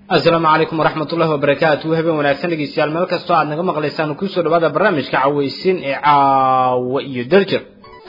asalaamu calaykum waraxmat ullahi wabarakaatu habeen wanaagsan dhegeystayaal meel kastoo aad naga maqlaysaan kusoo dhawaada barnaamijka caweysin ee caawa iyo daljir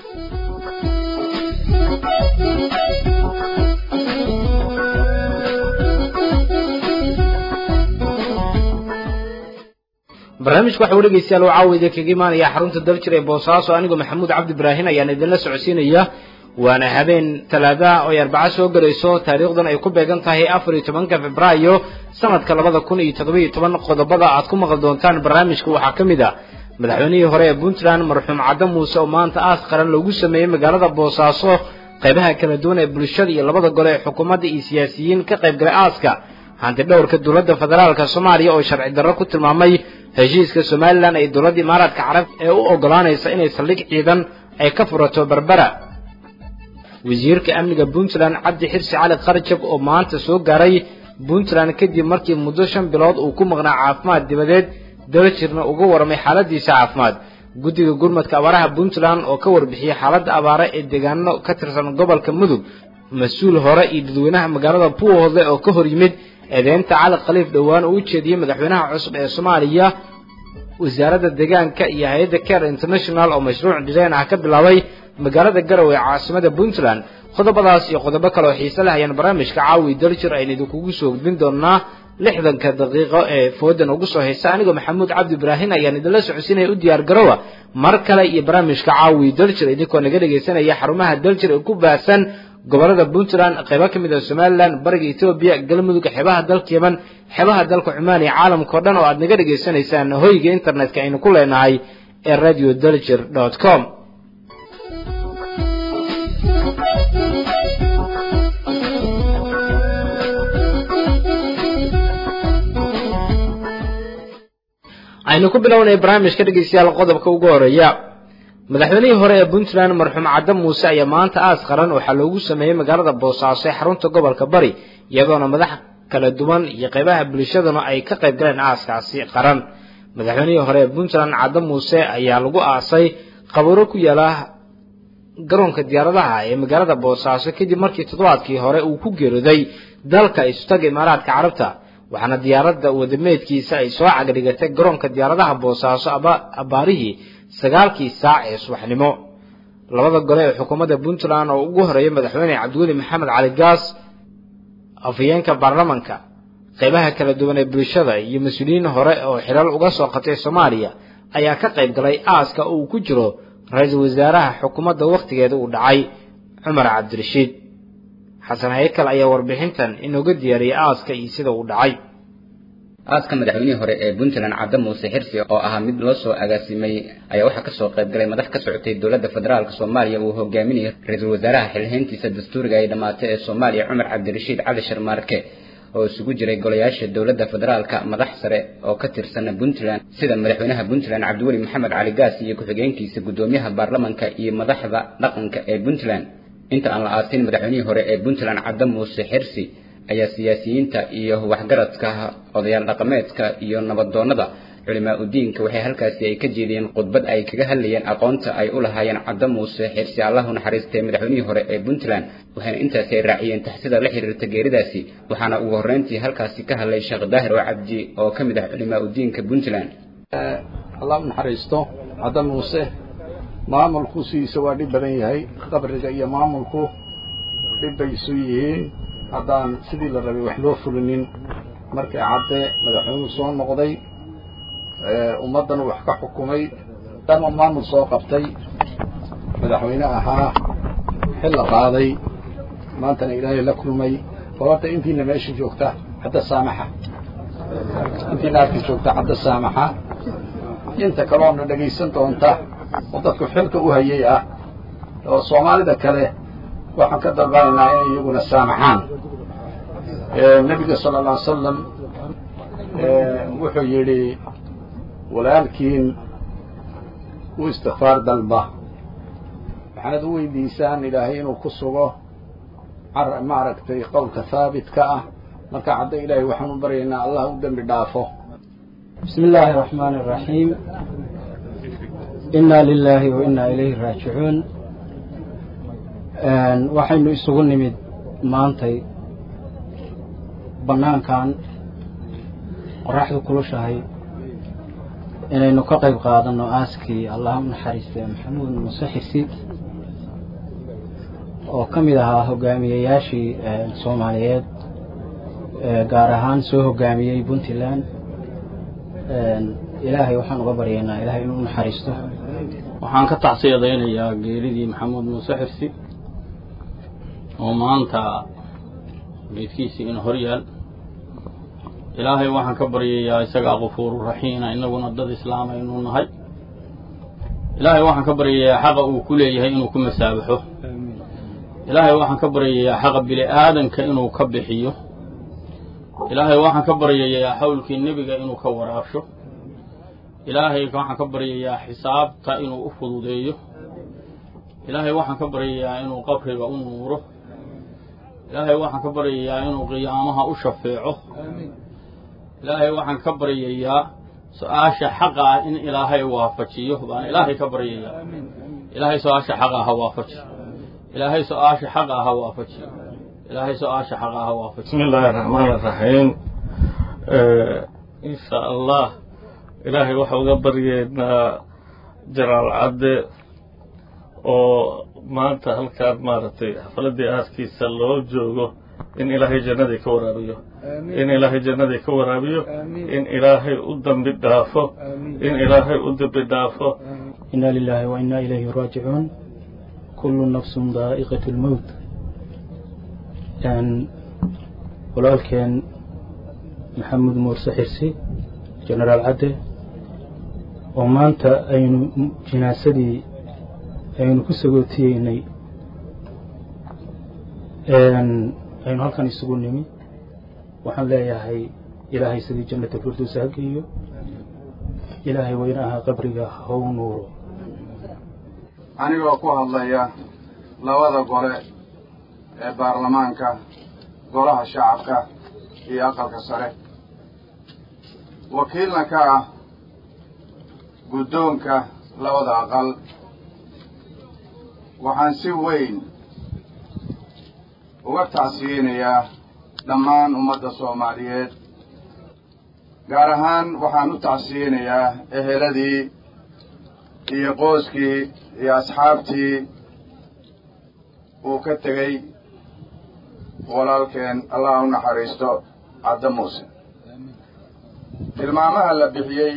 barnaamijka waxa uu dhegeystayaal oo caawa idin kaga imaanaya xarunta daljir ee boosaaso anigoo maxamuud cabdi ibraahin ayaan idinla socodsiinaya waana habeen talaada oo ay arbaco soo gelayso taariikhdan ay ku beegan tahay afar iyo tobanka februaayo sanadka labada kun iyo toddoba iyo toban qodobada aad ku maqli doontaan barnaamijka waxaa ka mid a madaxweynihii hore ee puntland marxuum cadde muuse oo maanta aas qaran loogu sameeyey magaalada boosaaso qaybaha kala duwan ee bulshada iyo labada gole ee xukuumadda iyo siyaasiyiin ka qayb galay aaska hanti dhowrka dowladda federaalka soomaaliya oo sharci darro ku tilmaamay heshiiska somalilan ee dowladda imaaraadka carab ee u ogolaanaysa inay saldhig ciidan ay ka furato berbera wasiirka amniga puntland cabdi xirsi cali kharjab oo maanta soo gaaray puntland kadib markii muddo shan bilood uu ku maqnaa caafimaad dibadeed daljirna uga warramay xaaladiisa caafimaad guddiga gurmadka abaaraha puntland oo ka warbixiyey xaaladda abaare ee deegaano ka tirsan gobolka mudug mas-uul hore iyo dadweynaha magaalada puuhoodle oo ka hor yimid eedeynta cali khaliif dhowaan oo u jeediyey madaxweynaha cusub ee soomaaliya wasaaradda deegaanka iyo hay-adda care international oo mashruuc dhireen ah ka bilaabay magaalada garowe ee caasimada puntland qodobadaas iyo qodobo kale oo xiise leh ayaan barnaamijka caawi daljir aynu idinkugu soo gudbin doonaa lixdanka daqiiqo ee foodan ugu soo haysa anigoo maxamuud cabdi ibraahin ayaan idinla socodsiinaya u diyaar garowa mar kale iyo barnaamijka caawi daljir idinkoo naga dhegaysanaya xarumaha daljir ee ku baahsan gobolada puntland qaybo ka mid ah somalilan bariga etoobiya galmudug xeebaha dalka yeman xeebaha dalka cumaan iyo caalamka o dhan oo aad naga dhegaysanaysaan hoyga internetka aynu ku leenahay ee radio daljir dot com aynu ku bilownay barnaamijka dhegeystayaal qodobka ugu horeeya madaxweynihii hore ee puntland marxuum cadde muuse ayaa maanta aas qaran waxaa loogu sameeyey magaalada boosaaso ee xarunta gobolka bari iyadoona madax kala duwan iyo qaybaha bulshaduna ay ka qayb galeen aaskaasi qaran madaxweynihii hore ee puntland cadde muuse ayaa lagu aasay qabuuro ku yaala garoonka diyaaradaha ee magaalada boosaaso kadib markii toddobaadkii hore uu ku geerooday dalka isutaga imaaraadka carabta waxaana diyaaradda wadameedkiisa ay soo cagdhigatay garoonka diyaaradaha boosaaso abaarihii sagaalkii saac ee subaxnimo labada gole ee xukuumadda puntland oo ugu horeeyay madaxweyne cabdiweli maxamed cali gaas afhayeenka baarlamanka qaybaha kala duwan ee bulshada iyo mas-uuliyiin hore oo xilal uga soo qatay soomaaliya ayaa ka qayb galay aaska uu ku jiro ra-iisul wasaaraha xukuumadda wakhtigeeda uu dhacay cumar cabdirashiid xasan haykal ayaa warbixintan inooga diyaariyey aaska iyo sida uu dhacay aaska madaxweynihii hore ee puntland cadde muuse xirsi oo ahaa mid loo soo agaasimay ayaa waxaa kasoo qayb galay madax ka socotay dowladda federaalk soomaaliya uu hogaaminayay ra-iisul wasaaraha xilhayntiisa dastuuriga ay dhammaatay ee soomaaliya cumar cabdirashiid cali sharmaarke oo isugu jiray golayaasha dowladda federaalka madax sare oo ka tirsana puntland sida madaxweynaha puntland cabdiweli maxamed cali gaas iyo ku-xigeenkiisa guddoomiyaha baarlamanka iyo madaxda dhaqanka ee puntland inta aan la aasin madaxweynihii hore ee puntland cadde muuse xirsi ayaa siyaasiyiinta iyo waxgaradka odayaal dhaqameedka iyo nabadoonnada culimaa udiinka waxay halkaasi ay ka jeediyeen khudbad ay kaga hadlayeen aqoonta ay u lahaayeen cadde muuse xirsi allahu naxariistay madaxweynihii hore ee puntland waxayna intaasi ay raaciyeen taxsida la xiriirta geeridaasi waxaana ugu horreyntii halkaasi ka hadlay sheekh daahir oo cabdi oo ka mid ah culimaa udiinka puntland allah u naxariisto cadde muuse maamulku sidiisa waa dhib badan yahay qabriga iyo maamulku dhib bay isu yihiin haddaan sidii la rabay wax loo fulinin markii cadde madaxweynuhu soo noqday ummaddan wax ka xukumay dama maamul soo qabtay madaxweyne ahaa xil la qaaday maantana ilaahay la kulmay bal horta intiina meesha joogta cadda saamaxa intiina halka joogta cadda saamaxa inta kaloona dhegaysan doonta oo dadku xilka u hayay ah oo soomaalida kale waxaan ka dalbanaynaa inay iyaguna saamaxaan nebiga sala alla alay salam wuxuu yidhi walaalkiin u istikfaar dalba waxaanad u weydiisaan ilaahay inuu ku sugo maaragtay qowlka haabitka ah marka cadda ilaahay waxaan u baryaynaa allah u dembi dhaafo bismi illaahi araxmaani araxiim inaa lilaahi wa inaa ilayhi raajicuun waxaynu isugu nimid maantay bannaankan qoraxdu kulushahay inaynu ka qayb qaadanno aaskii allah u naxariistay maxamuud muuse xirsiid oo ka mid ahaa hogaamiyeyaashii soomaaliyeed gaar ahaan soo hogaamiyey puntland ilaahay waxaan uga baryaynaa ilaahay inuu naxariisto waxaan ka tacsiyadaynayaa geeridii maxamuud muuse xirsi oo maanta geedkiisii ina hor yaal ilaahay waxaan ka baryayaa isagaa kafuuru raxiina inaguna dad islaama inuu nahay ilaahay waxaan ka baryayaa xaqa uu ku leeyahay inuu ku masaabaxo ilaahay waxaan ka baryayaa xaqa bini aadanka inuu ka bixiyo ilaahay waxaan ka baryayaa xawlkii nebiga inuu ka waraabsho ilaahay waxaan ka baryayaa xisaabta inuu u fududeeyo ilaahay waxaan ka baryayaa inuu qabriga u nuuro ilaahay waxaan ka baryayaa inuu qiyaamaha u shafeeco ilaahay waxaan ka baryayaa su-aasha xaqa ah in ilaahay waafajiyo baan ilaahay ka baryayaa ilaahay su-aasha xaqa ha waafajiyo ilaahay su-aasha xaqa ha waafajiyo ilaahay su-aasha xaqa ha waafajiyo bismi illaahi araxmaan araxiim insha allah ilaahay waxa uga baryeynaa jaraal cadde oo maanta halkaan maaragtay xafaladii aaskiisa loo joogo in ilaahay jannadii ka waraabiyo in ilaahay jannadii ka waraabiyo in ilaahay u dambi dhaafo in ilaahay u dambi dhaafo inna lilaahi wa inna ilayhi raajicuun kullu nafsun daa'iqatu lmowt walaalkeen maxamuud muurse xirsi genaraal cadde oo maanta aynu jinaasadii aynu ku sagootiyeynay aynu halkan isugu nimi waxaan leeyahay ilaahay sidii jannata firdowsa ha geeyo ilaahay weyne ahaa qabriga haw nuuro anigoo ku hadlaya labada gole ee baarlamaanka golaha shacabka iyo aqalka sare wakiilna ka ah guddoonka labada aqal waxaan si weyn uga tacsiyeynayaa dhammaan ummadda soomaaliyeed gaar ahaan waxaan u tacsiyeynayaa eheladii iyo qooskii iyo asxaabtii uu ka tegey walaalkeen allah u naxariisto cadde muuse tilmaamaha la bixiyey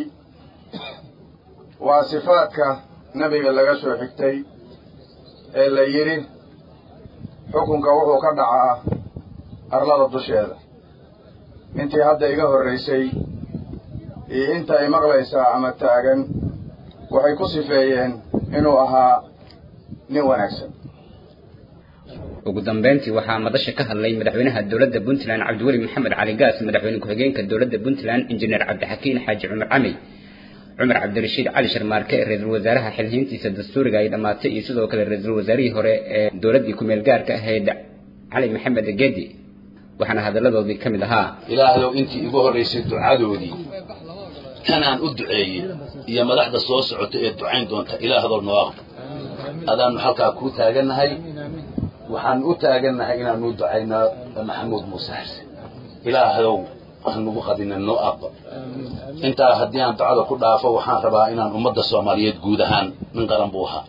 waa sifaadka nebiga laga soo xigtay ee la yidhi xukunka wuxuu ka dhacaa arlada dusheeda intii hadda iga horraysay iyo inta ay maqlaysaa ama taagan waxay ku sifeeyeen inuu ahaa nin wanaagsan ugu dambeyntii waxaa madasha ka hadlay madaxweynaha dowladda puntland cabdiweli maxamed cali gaas madaxweyne ku-xigeenka dowladda puntland injineer cabdixakiin xaaji cumar camey cumar cabdirashiid cali sharmaarke ra-iisul wasaaraha xilhiintiisa dastuuriga ay dhammaatay iyo sidoo kale ra-iisul wasaarihii hore ee dowladdii ku-meel gaarka ahayd cali maxamed gedi waxaana hadalladoodii ka mid ahaa ilaahayow intii igu horraysay ducadoodii kanaan u duceeyey iyo madaxda soo socota ee ducayn doonta ilaahdow noo aqbo adaannu halkaa kuu taagannahay waxaan u taagannahay inaanu ducayno maxamuud muuse xirse ilaahayow hanugu qadina noo aqbo intaa haddii aan ducada ku dhaafo waxaan rabaa inaan ummadda soomaaliyeed guud ahaan nin qaran buu ahaa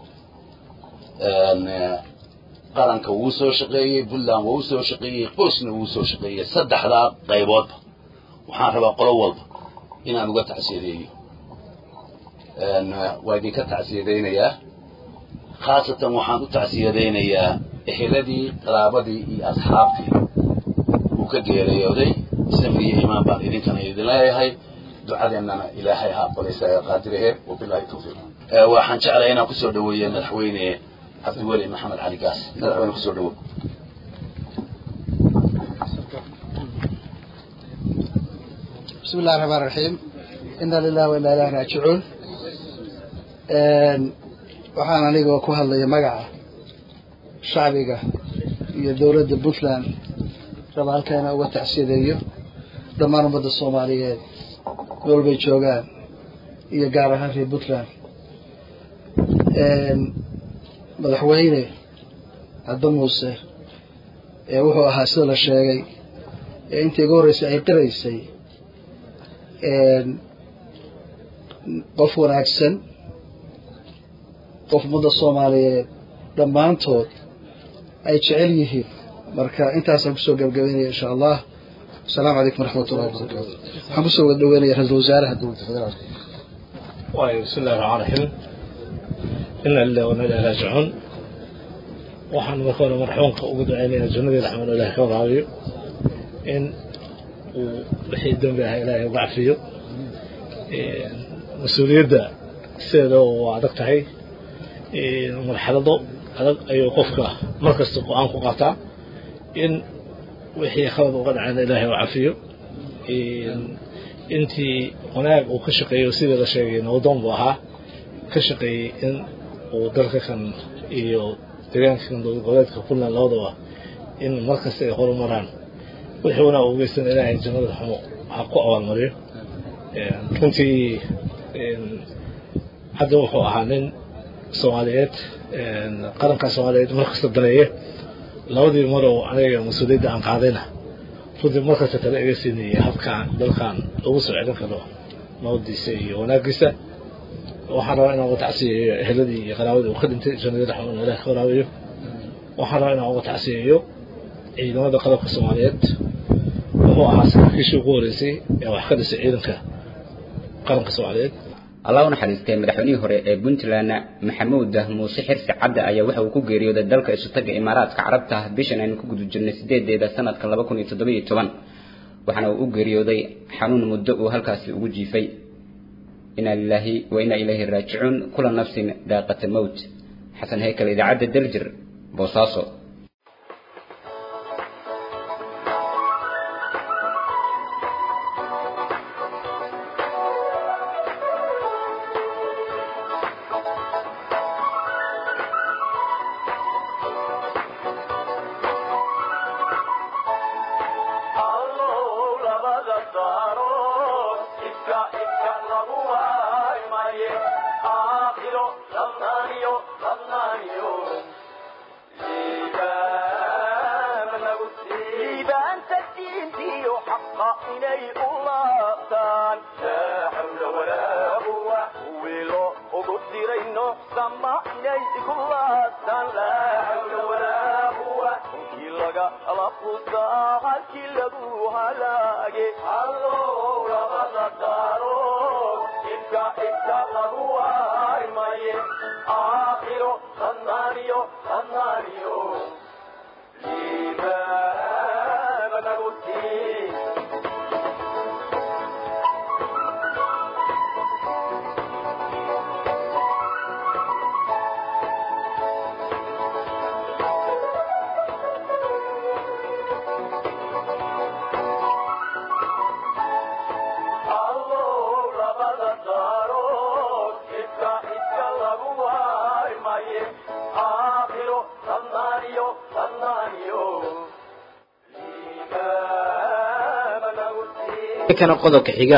qaranka wuu soo shaqeeyey puntland wuu soo shaqeeyey qoysna wuu soo shaqeeyey saddexdaa qayboodba waxaan rabaa qolo walba inaan uga tacsiyadeeyo waa idinka tacsiyadaynayaa khaasatan waxaan u tacsiyadaynayaa eheladii qaraabadii iyo asxaabtii uu ka geeriyooday samri iyo imaan baan idinkana idin leeyahay ducadeennana ilaahay ha aqbalaysa ee qaadirahe wabilahi tawfiiq waxaan jeclahay inaan kusoo dhaweeyo madaxweyne cabdiweli maxamed cali gaas madaxweyne kusoo dhawow بسم الله الرحمن الرحيم إنا لله وإنا إليه راجعون waxaan anigoo ku hadlaya magaca shacbiga iyo dowladda puntland raba halkaana uga tacsiyadeeyo dhammaan ummadda soomaaliyeed meel bay joogaan iyo gaar ahaan reer puntland madaxweyne caddo muuse ee wuxuu ahaa sida la sheegay ee intii iga horreysay ay qiraysay qof wanaagsan qof ummadda soomaaliyeed dhammaantood ay jecel yihiin marka intaasaan kusoo gabagabeynaya insha allah asalaamu calaykum waraxmat ullahi wabarakaatu waxaan kusoo wada dhaweynaya ra-iisul wasaaraha dowladda federaalka waayo bismi illahi raxmaan raxiim ina lillahi wana ilahi raajicuun waxaan marka hore marxuumka ugu duceynayaa jannadii raxmaan ilahi ka waraabiyo in uu wixii dembi ah ilaahay uga cafiyo mas-uuliyadda sideeda waa adag tahay marxalado adag ayuu qofka markasta go-aan ku qaataa in wixii khalad uga dhacayna ilaahay u cafiyo intii wanaag uu ka shaqeeyo sidii la sheegay nabdoon buu ahaa ka shaqeeyey in uu dalka kan iyo deegaanka kan dowlad goboleedka puntland labadaba in markasta ay horumaraan wixii wanaag u geysan ilaahay jannada xumo ha ku abaalmariyo runtii hadda wuxuu ahaa nin soomaaliyeed qaranka soomaaliyeed markasta daneeye labadii marow aniga mas-uuliyadda aan qaadayna runtii markasta tale iga siinayay habkaan dalkan lagu soo celin karo nabadiisa iyo wanaagiisa waxaan rabaa inaan uga tacsiyeeyo eheladii iyo qaraabadii uu ka dhintay jannadii raxmaan ilaah ka waraabayo waxaan rabaa inaan uga tacsiyeeyo ciidamada qalabka soomaaliyeed wuxuu ahaa saraakiishii ugu horeysay ee wax ka dhisay ciidanka qaranka soomaaliyeed allah u naxariistay madaxweynihii hore ee puntland maxamuud muuse xirsi cadde ayaa waxa uu ku geeriyooday dalka isutaga imaaraadka carabta bishan aynu ku guda jirnay sideedeeda sanadka laba kun iyo toddobiyo toban waxaana uu u geeriyooday xanuun muddo uu halkaasi ugu jiifay inaa lilaahi wa inaa ilayhi raajicuun kula nafsin daaqata mowt xasan heykal idaacadda daljir boosaaso kana qodobka xiga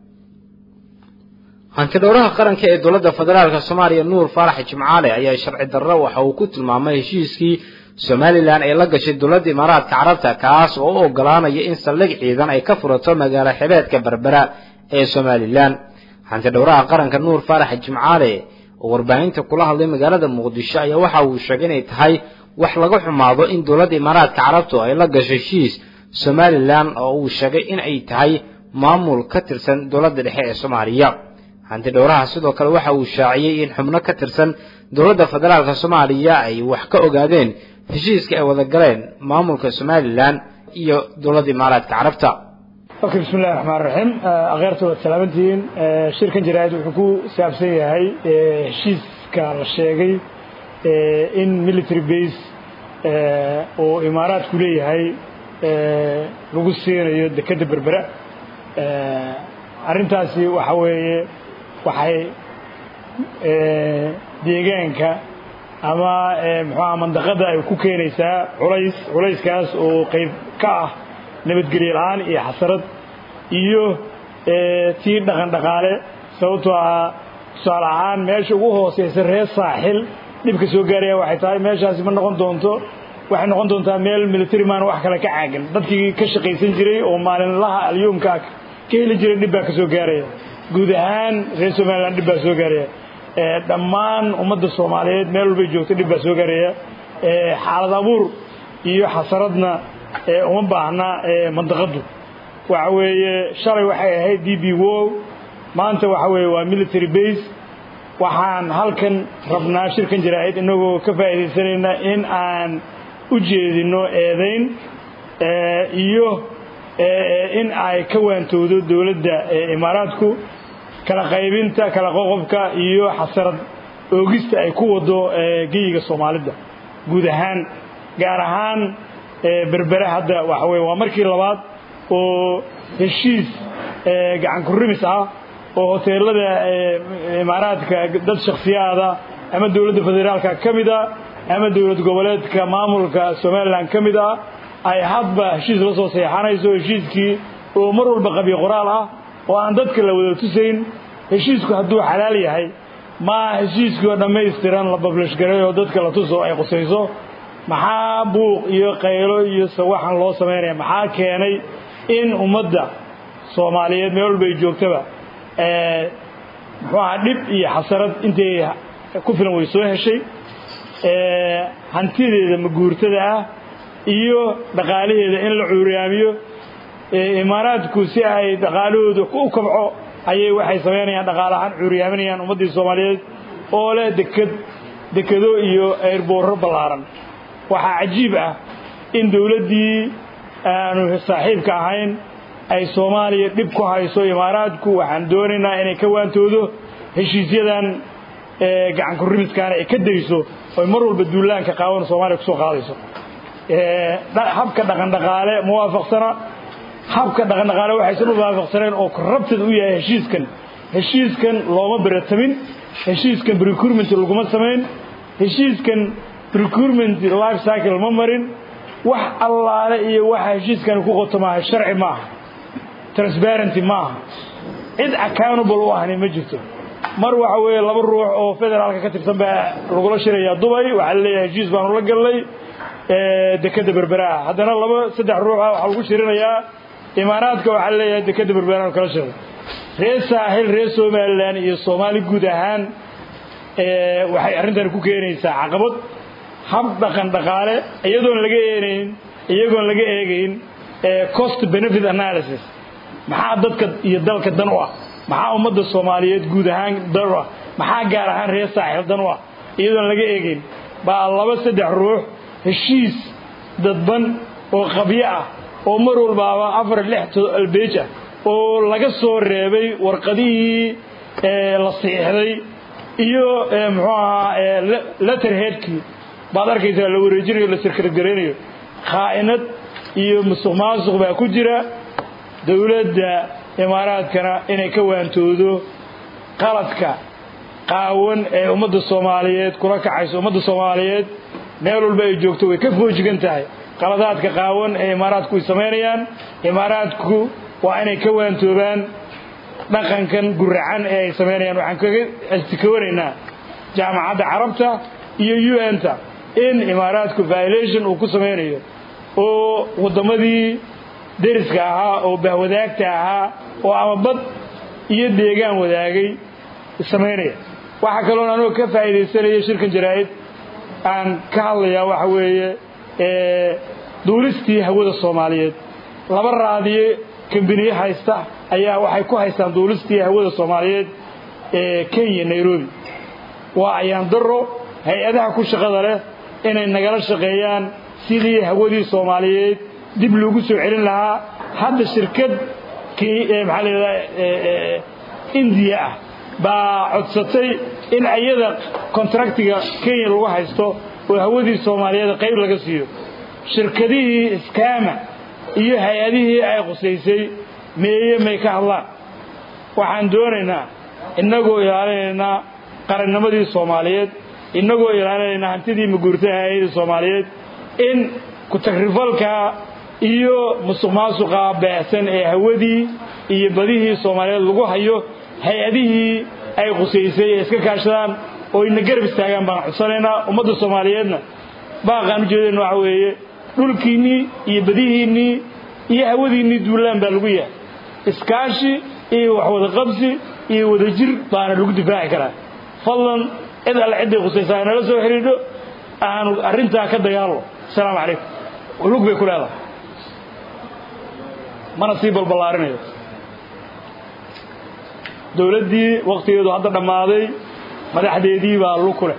hantidhowraha qaranka ee dowladda federaalka soomaaliya nuur faarax jimcaale ayaa sharci darro waxa uu ku tilmaamay heshiiskii somalilan ee la gashay dowladda imaaraadka carabta kaas oo u ogolaanaya in saldhig ciidan ay ka furato magaalo xibeedka berbera ee somalilan hantidhowraha qaranka nuur faarax jimcaale oo warbaahinta kula hadlay magaalada muqdisho ayaa waxa uu sheegay inay tahay wax laga xumaado in dowladda imaaraadka carabtu ay la gasho heshiis somalilan oo uu sheegay in ay tahay maamul ka tirsan dowladda dhexe ee soomaaliya hanti dhowraha sidoo kale waxa uu shaaciyey in xubno ka tirsan dowladda federaalka soomaaliya ay wax ka ogaadeen heshiiska ay wada galeen maamulka somalilan iyo dowladda imaaraadka carabta ok bismi illahi raxmaan raxiim akheerta waad salaamantihiin shirkan jaraa'id wuxuu ku saabsan yahay heshiiska la sheegay in military base oo imaaraadku leeyahay lagu siinayo dekedda berbera arrintaasi waxa weeye waxay deegaanka ama muxuaha mandaqada ay ku keenaysaa culays culayskaas oo qayb ka ah nabadgelyo la-aan iyo xasarad iyo tii dhaqan dhaqaale sababtoo ah tusaale ahaan meesha ugu hooseysa reer saaxil dhibka soo gaaraya waxay tahay meeshaasi ma noqon doonto waxay noqon doontaa meel military man wax kale ka caagan dadkii ka shaqaysan jiray oo maalinlaha alyuumka ka heli jiray dhib baa ka soo gaaraya guud ahaan reer somalilan dhib baa soo gaaraya dhammaan ummadda soomaaliyeed meel walbay joogto dhib baa soo gaaraya xaalad abuur iyo xasaradna uma baahna mandaqaddu waxa weeye shalay waxay ahayd d b wo maanta waxa weeye waa military base waxaan halkan rabnaa shirkan jaraa'id inagoo ka faa'iidaysanayna in aan u jeedino eedayn iyo in ay ka waantowdo dowladda imaaraadku kala qaybinta kala qoqobka iyo xasarad oogista ay ku wado geyiga soomaalida guud ahaan gaar ahaan berbere hadda waxa weye waa markii labaad oo heshiis gacan kurimis ah oo hoteelada imaaraadka dad shakhsiyaada ama dowladda federaalka ka mid a ama dowlad goboleedka maamulka somalilan ka mid ah ay hadba heshiis la soo seexanayso heshiiskii oo mar walba qabiy qoraal ah oo aan dadka la wada tusayn heshiisku hadduu xalaal yahay ma heshiiskii oo dhammaystiran la bablish garay oo dadka la tuso ay qusayso maxaa buuq iyo qaylo iyo sawaxan loo samaynaya maxaa keenay in ummadda soomaaliyeed meel walba ay joogtaba muxuu ahaa dhib iyo xasarad intay ku filan way soo heshay hantideeda maguurtada ah iyo dhaqaalaheeda in la cuuriyaamiyo imaaraadku si ay dhaqaalahooda u kabco ayay waxay samaynayaan dhaqaalahaan cuuriyaaminayaan ummaddii soomaaliyeed oo leh deked dekado iyo ayrboorro ballaaran waxaa cajiib ah in dowladdii aanu saaxiibka ahayn ay soomaaliya dhib ku hayso imaaraadku waxaan doonaynaa inay ka waantoodo heshiisyadan gacan kurimiskaana ay ka dayso oy mar walba duulaanka qaawan soomaaliya kusoo qaadayso habka dhaqandhaqaale muwaafaqsana habka dhaqandhaqaale waxaysan u waafaqsaneen oo corrupted u yahay heshiiskan heshiiskan looma beratamin heshiiskan recruitment laguma samayn heshiiskan recruitment life cycle ma marin wax allaale iyo waxa heshiiskan ku qoto maaha sharci maaha transparency maaha cid accountable u ahni ma jirto mar waxa weeye laba ruux oo federaalka ka tirsan baa lagula shirayaa dubay waxaa laleeyahay heshiis baanu la gallay dekeda berberaha haddana laba saddex ruuxa waxaa lagu shirinayaa imaaraadka waxaa laleeyahay dekeda berberaanu kala shiray reer saaxil reer somalilan iyo soomaali guud ahaan waxay arrintani ku keenaysaa caqabad hab dhaqan dhaqaale iyadoon laga eenayn iyagoon laga eegayn cost benefit analysis maxaa dadka iyo dalka dan u ah maxaa ummadda soomaaliyeed guud ahaan dan u ah maxaa gaar ahaan reer saaxil dan u ah iyadoon laga eegayn baa laba saddex ruux heshiis dadban oo qabyo ah oo mar walbaaba afar lix albeej ah oo laga soo reebay warqadihii la siixday iyo muxuu ahaa letterheadkii baad arkaysaa la wareejinayo la sirkargaraynayo khaa'inad iyo musuq maasuq baa ku jira dowladda imaaraadkana inay ka waantoodo qaladka qaawan ee ummadda soomaaliyeed kula kacayso ummadda soomaaliyeed meel walba ay joogto way ka foojigan tahay qaladaadka qaawan ee imaaraadku ay samaynayaan imaaraadku waa inay ka waantoobaan dhaqankan guracan ee ay samaynayaan waxaan kaga astikowanaynaa jaamacadda carabta iyo u n ta in imaaraadku violation uu ku samaynayo oo waddamadii deriska ahaa oo bahwadaagta ahaa oo ama bad iyo deegaan wadaagay samaynaya waxaa kaloon anigoo ka faa'iidaysanaya shirkan jaraa'id aan ka hadlayaa waxa weeye duulistii hawada soomaaliyeed laba raadiye kambiniye haysta ayaa waxay ku haystaan duulistii hawada soomaaliyeed ee kenya nairobi waa ayaan daro hay-adaha ku shaqada leh inay nagala shaqeeyaan sidii hawadii soomaaliyeed dib loogu soo celin lahaa hadda shirkad maxaa layidhahdaa indiya ah baa codsatay in iyada kontraktiga kenya lagu haysto oo hawadii soomaaliyeed qayb laga siiyo shirkadihii iskaama iyo hay-adihii ay qusaysay meeye may ka hadlaan waxaan doonaynaa innagoo ilaalinaynaa qarannimadii soomaaliyeed innagoo ilaalinaynaa hantidii maguurtaha hay-adii soomaaliyeed in ku-tagrifalka iyo musuq maasuqa baahsan ee hawadii iyo badihii soomaaliyeed lagu hayo hay-adihii ay qusaysay ee iska kaashadaan oo ina garab istaagaan baan codsanaynaa ummadda soomaaliyeedna baaqaan ujeedayna waxa weeye dhulkiinnii iyo badihiinnii iyo hawadiinnii duulaan baa lagu yahay iskaashi iyo waxwada qabsi iyo wadajir baana lagu difaaci karaa fadlan cid alle cidday khusaysaa inala soo xidhiidho aanu arrintaa ka dagaalno asalaamu calaykum lug bay ku leedahay mana sii balballaarinayo dowladdii wakhtigeedu hadda dhammaaday madaxdeedii baa lug ku leh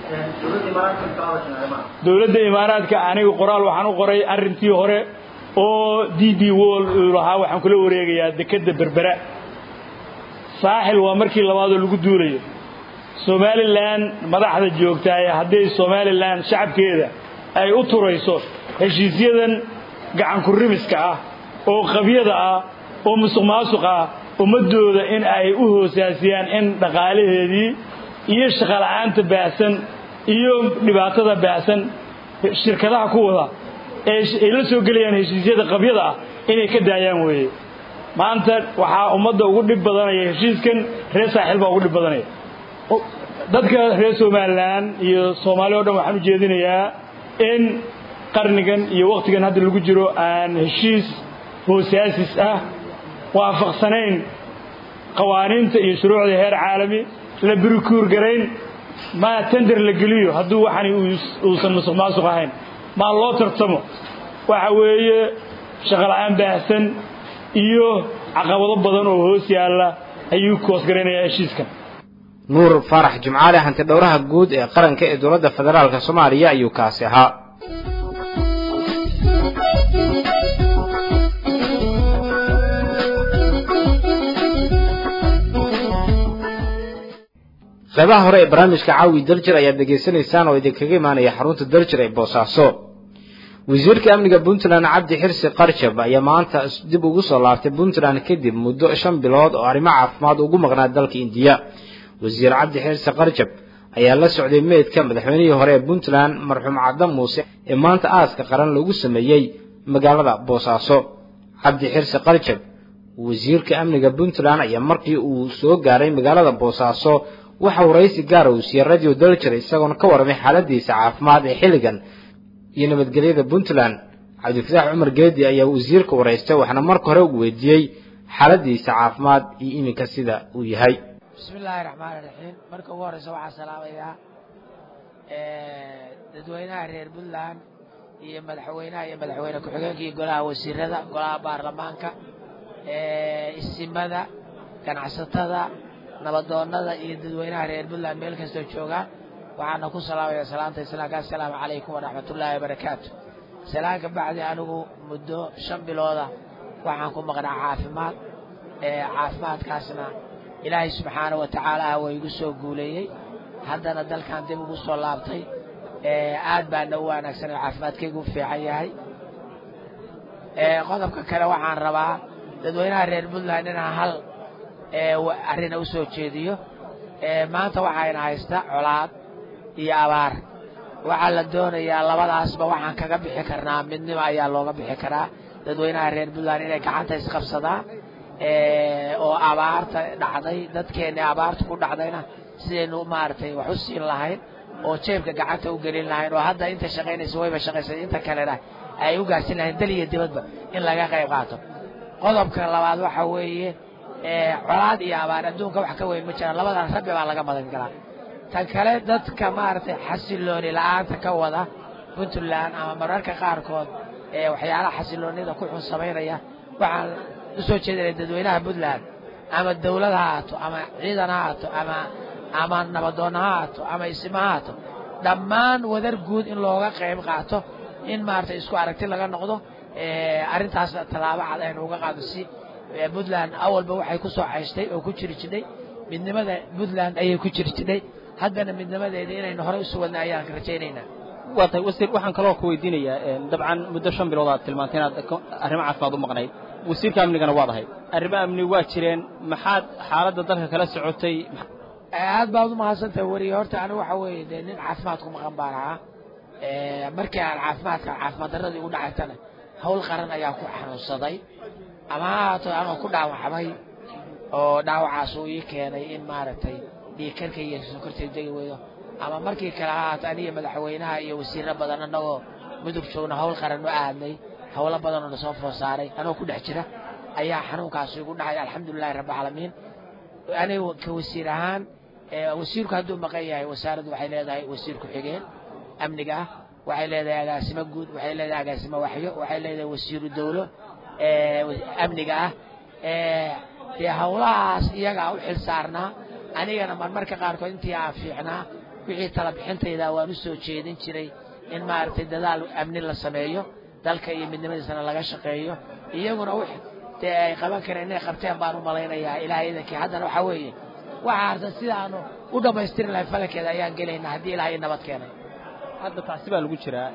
dowladda imaaraadka aniga qoraal waxaan u qoray arrintii hore oo d d wol uu lahaa waxaan kula wareegayaa dekedda berbera saaxil waa markii labaadoo lagu duulayo somalilan madaxda joogtaaye hadday somalilan shacabkeeda ay u turayso heshiisyadan gacanku rimiska ah oo qabyada ah oo musuq maasuq ah ummaddooda in ay u hoosaasiyaan in dhaqaalaheedii iyo shaqola'aanta baahsan iyo dhibaatada baahsan shirkadaha ku wada ee ay la soo gelayaan heshiisyada qabyada ah inay ka daayaan weeye maanta waxaa ummadda ugu dhib badanaya heshiiskan reer saaxiil baa ugu dhib badanaya dadka reer somalilan iyo soomaali o dhan waxaan u jeedinayaa in qarnigan iyo wakhtigan hadda lagu jiro aan heshiis hoosaasis ah waafaqsanayn qawaaniinta iyo shuruucda heer caalami la birikuur garayn maa tender la geliyo hadduu waxani uusan musuq maasuq ahayn maa loo tartamo waxa weeye shaqola'aan baahsan iyo caqabado badan oo hoos yaalla ayuu koosgaraynayaa heshiiskan nuur faarax jimcaale hanti dhowraha guud ee qaranka ee dowladda federaalka soomaaliya ayuu kaasi ahaa qeybaha hore ee barnaamijka caawi daljir ayaad dhegaysanaysaan oo idinkaga imaanaya xarunta daljir ee boosaaso wasiirka amniga puntland cabdi xirsi qarjab ayaa maanta dib ugu soo laabtay puntland kadib muddo shan bilood oo arrimo caafimaad ugu maqnaa dalka indiya wasiir cabdi xirsi qarjab ayaa la socday meydka madaxweynihii hore ee puntland marxuum caddan muuse ee maanta aaska qaran lagu sameeyey magaalada boosaaso cabdi xirsi qarjab wasiirka amniga puntland ayaa markii uu soo gaaray magaalada boosaaso waxa waraysi gaara uu siiyey radio daljir isagoona ka warramay xaaladiisa caafimaad ee xilligan iyo nabadgelyada puntland cabdifataax cumar geedi ayaa wasiirka waraystay waxaana marka hore ugu weydiiyey xaaladiisa caafimaad iyo iminka sida uu yahay bismi illaahi raxmaani raxiim marka ugu horreysa waxaa salaamayaa dadweynaha reer puntland iyo madaxweynaha iyo madaxweyne ku-xigeenka iyo golaha wasiirada golaha baarlamaanka isimada ganacsatada nabadoonnada iyo dadweynaha reer puntland meel kastoo joogaan waxaana ku salaamaya salaanta islaamka assalaamu calaykum waraxmatullaahi wabarakaatu salaan ka bacdi anigu muddo shan bilooda waxaan ku maqnaa caafimaad caafimaadkaasna ilaahay subxaana wa tacaala waa igu soo guuleeyey haddana dalkan dib ugu soo laabtay aad baana u wanaagsan oo caafimaadkaygu u fiican yahay qodobka kale waxaan rabaa dadweynaha reer puntland inaan hal arrina u soo jeediyo maanta waxayna haysta colaad iyo abaar waxaa la doonayaa labadaasba waxaan kaga bixi karnaa midnimo ayaa looga bixi karaa dadweynaha reer puntland inay gacanta isqabsadaan oo abaarta dhacday dadkeenni abaarta ku dhacdayna sidaynu maaragtay wax u siin lahayn oo jeebka gacanta u gelin lahayn oo hadda inta shaqaynaysa wayba shaqaysay inta kalena ay u gaarsin lahayn dal iyo dibadba in laga qayb qaato qodobka labaad waxa weeye colaad iyo abaar adduunka wax ka weyn ma jiraan labadan rabbi baa laga madan galaa tan kale dadka maaragtay xasilooni la-aanta ka wada puntland ama mararka qaarkood ee waxyaalaha xasiloonida ku xun samaynaya waxaan usoo jeedinaya dadweynaha puntland ama dawlad ha haato ama ciidan ha haato ama ama nabadoonna ha haato ama isima ha haato dhammaan wadar guud in looga qayb qaato in maaragtay isku aragti laga noqdo arrintaas tallaabo cad aynu uga qaado si puntland awalba waxay ku soo cayshtay oo ku jiri jidhay midnimada puntland ayay ku jiri jidhay haddana midnimadeeda inaynu horey usu wadna ayaan rajaynaynaa waa tahay wasiir waxaan kaloo ku weydiinayaa dabcan muddo shan bilood aad tilmaantay inaad arrimo caafimaad u maqnayd wasiirka amnigana waad ahayd arrimo amni waa jireen maxaad xaaladda dalka kala socotay aad baad u mahadsantahay weriye horta anigu waxa weeye dee nin caafimaad ku maqan baan ahaa markii aan caafimaadka caafimaad darradii ugu dhacaytana hawl qaran ayaa ku xanuunsaday ama ha haato anoo ku dhaawacmay oo dhaawacaas uu ii keenay in maaragtay dhiigkarka iyo sokortay degi weydo ama markii kale ha haato aniga madaxweynaha iyo wasiirro badan annagoo mudug joogna hawl qaran u aadnay hawlo badanoo na soo food saaray anoo ku dhex jira ayaa xanuunkaasi igu dhacay alxamdulilahi rabbi alcaalamiin aniga ka wasiir ahaan wasiirku hadduu maqan yahay wasaaraddu waxay leedahay wasiir ku-xigeen amniga ah waxay leedahay agaasimo guud waxay leedahay agaasimo waxyo waxay leedahay wasiiru dowlo amniga ah dee howlahaas iyagaa u xil saarnaa anigana marmarka qaarkood intii aan fiicnaa wixii tala bixintayda waan u soo jeedin jiray in maaragtay dadaal amni la sameeyo dalka iyo midnimadiisana laga shaqeeyo iyaguna w dee ay qaban kareen inay qabteen baan u malaynayaa ilaahay idankii haddana waxaa weeye waxa harsan sidaanu u dhammaystiri lahay falankeeda ayaan gelaynaa haddii ilaahay nabad keenay hadda tacsi baa lagu jiraa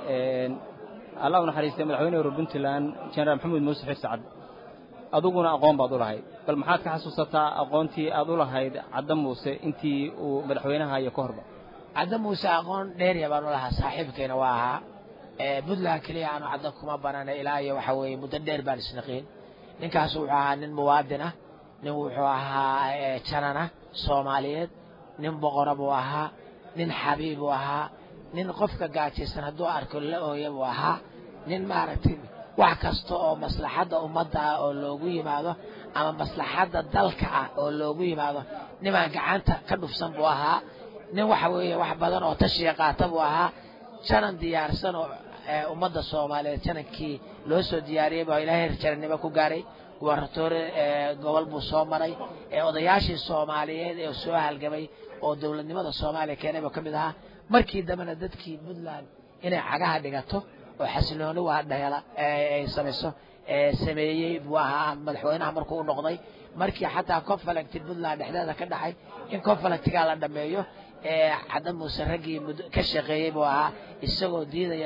allah u naxariistay madaxweyne hore puntland jenaraal maxamuud muuse xir sacad aduguna aqoon baad u lahayd bal maxaad ka xasuusataa aqoontii aad u lahayd cadda muuse intii uu madaxweynaha iyo ka horba cadda muuse aqoon dheerya baan u lahaa saaxiibkayna waa ahaa puntland keliya aanu cadda kuma banana ilaa iyo waxa weeye muddo dheer baan isnaqiin ninkaas wuxuu ahaa nin muwaadin ah nin wuxuu ahaa janana soomaaliyeed nin boqora buu ahaa nin xabiib buu ahaa nin qofka gaajaysan hadduu arko la ooya buu ahaa nin maaragtay wax kasta oo maslaxadda ummadda ah oo loogu yimaado ama maslaxadda dalka ah oo loogu yimaado nimaan gacanta ka dhufsan buu ahaa nin waxa weeye wax badan oo tashiya qaata buu ahaa janan diyaarsan oo ummadda soomaaliyeed janankii loo soo diyaariyey baa ilaahay jarannimo ku gaaray gubaratoore gobol buu soo maray odayaashii soomaaliyeed ee soo halgamay oo dowladnimada soomaaliya keenay buu ka mid ahaa markii dambena dadkii puntland inay cagaha dhigato oo xasilooni waa dheela ay samayso sameeyey buu ahaa madaxweynaha markuu u noqday markii xataa conflicti puntland dhexdeeda ka dhacay in conflictigaa la dhameeyo cadda muuse raggii ka shaqeeyey buu ahaa isagoo diidaya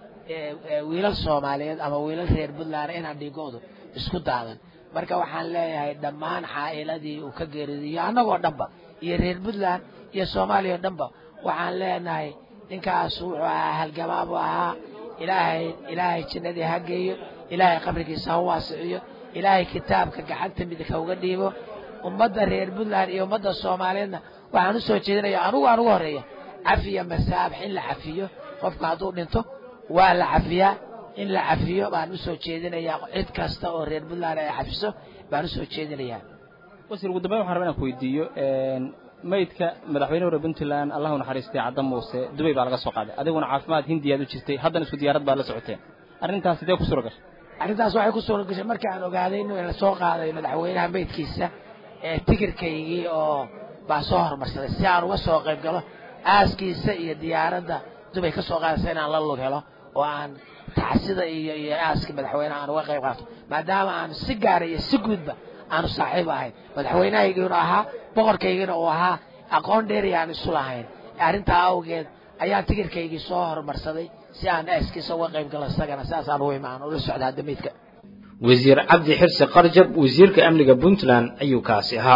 wiilal soomaaliyeed ama wiilal reer puntland inaan dhigoodu isku daadan marka waxaan leeyahay dhammaan xaa'iladii uu ka geeridiyo annagoo dhanba iyo reer puntland iyo soomaaliya o dhanba waxaan leenahay ninkaas wuxuu ahaa halgamaa buu ahaa ilaahay ilaahay jannadii ha geeyo ilaahay qabrigiisa ha waasiciyo ilaahay kitaabka gacanta midka uga dhiibo ummadda reer puntland iyo ummadda soomaaliyeedna waxaan u soo jeedinaya anugu aan ugu horeeya cafiya masaabax in la cafiyo qofka hadduu dhinto waa la cafiyaa in la cafiyo baan u soo jeedinayaa cid kasta oo reer puntland ay cafiso baan u soo jeedinayaa wasiir ugu dambeyn waxaan rabaa inaan ku weydiiyo maydka madaxweyne hore puntland allahu naxariistay cadda muuse dubay baa laga soo qaaday adiguna caafimaad hindiyaad u jirtay haddana isku diyaarad baad la socoteen arrintaas sidee ku suura gashay arrintaas waxay ku suura gashay markii aan ogaaday in la soo qaaday madaxweynaha maydkiisa ee tikirkaygii oo baa soo hormarsaday si aan uga soo qayb galo aaskiisa iyo diyaaradda dubay ka soo qaadaysa inaan la lug helo oo aan tacsida iyo iyo aaskii madaxweynaha aan uga qayb qaato maadaama aan si gaara iyo si guudba aanu saaxiib ahayn madaxweynahaygiinu ahaa boqorkaygiina uu ahaa aqoon dheeriya aan isu lahayn arrintaa awgeed ayaan tikirkaygii soo horumarsaday si aan aaskiisa uga qayb galo isagana sidaasaan u imaan ula socdaa damaydka wasiir cabdi xirsi qarjab wasiirka amniga puntland ayuu kaasi ahaa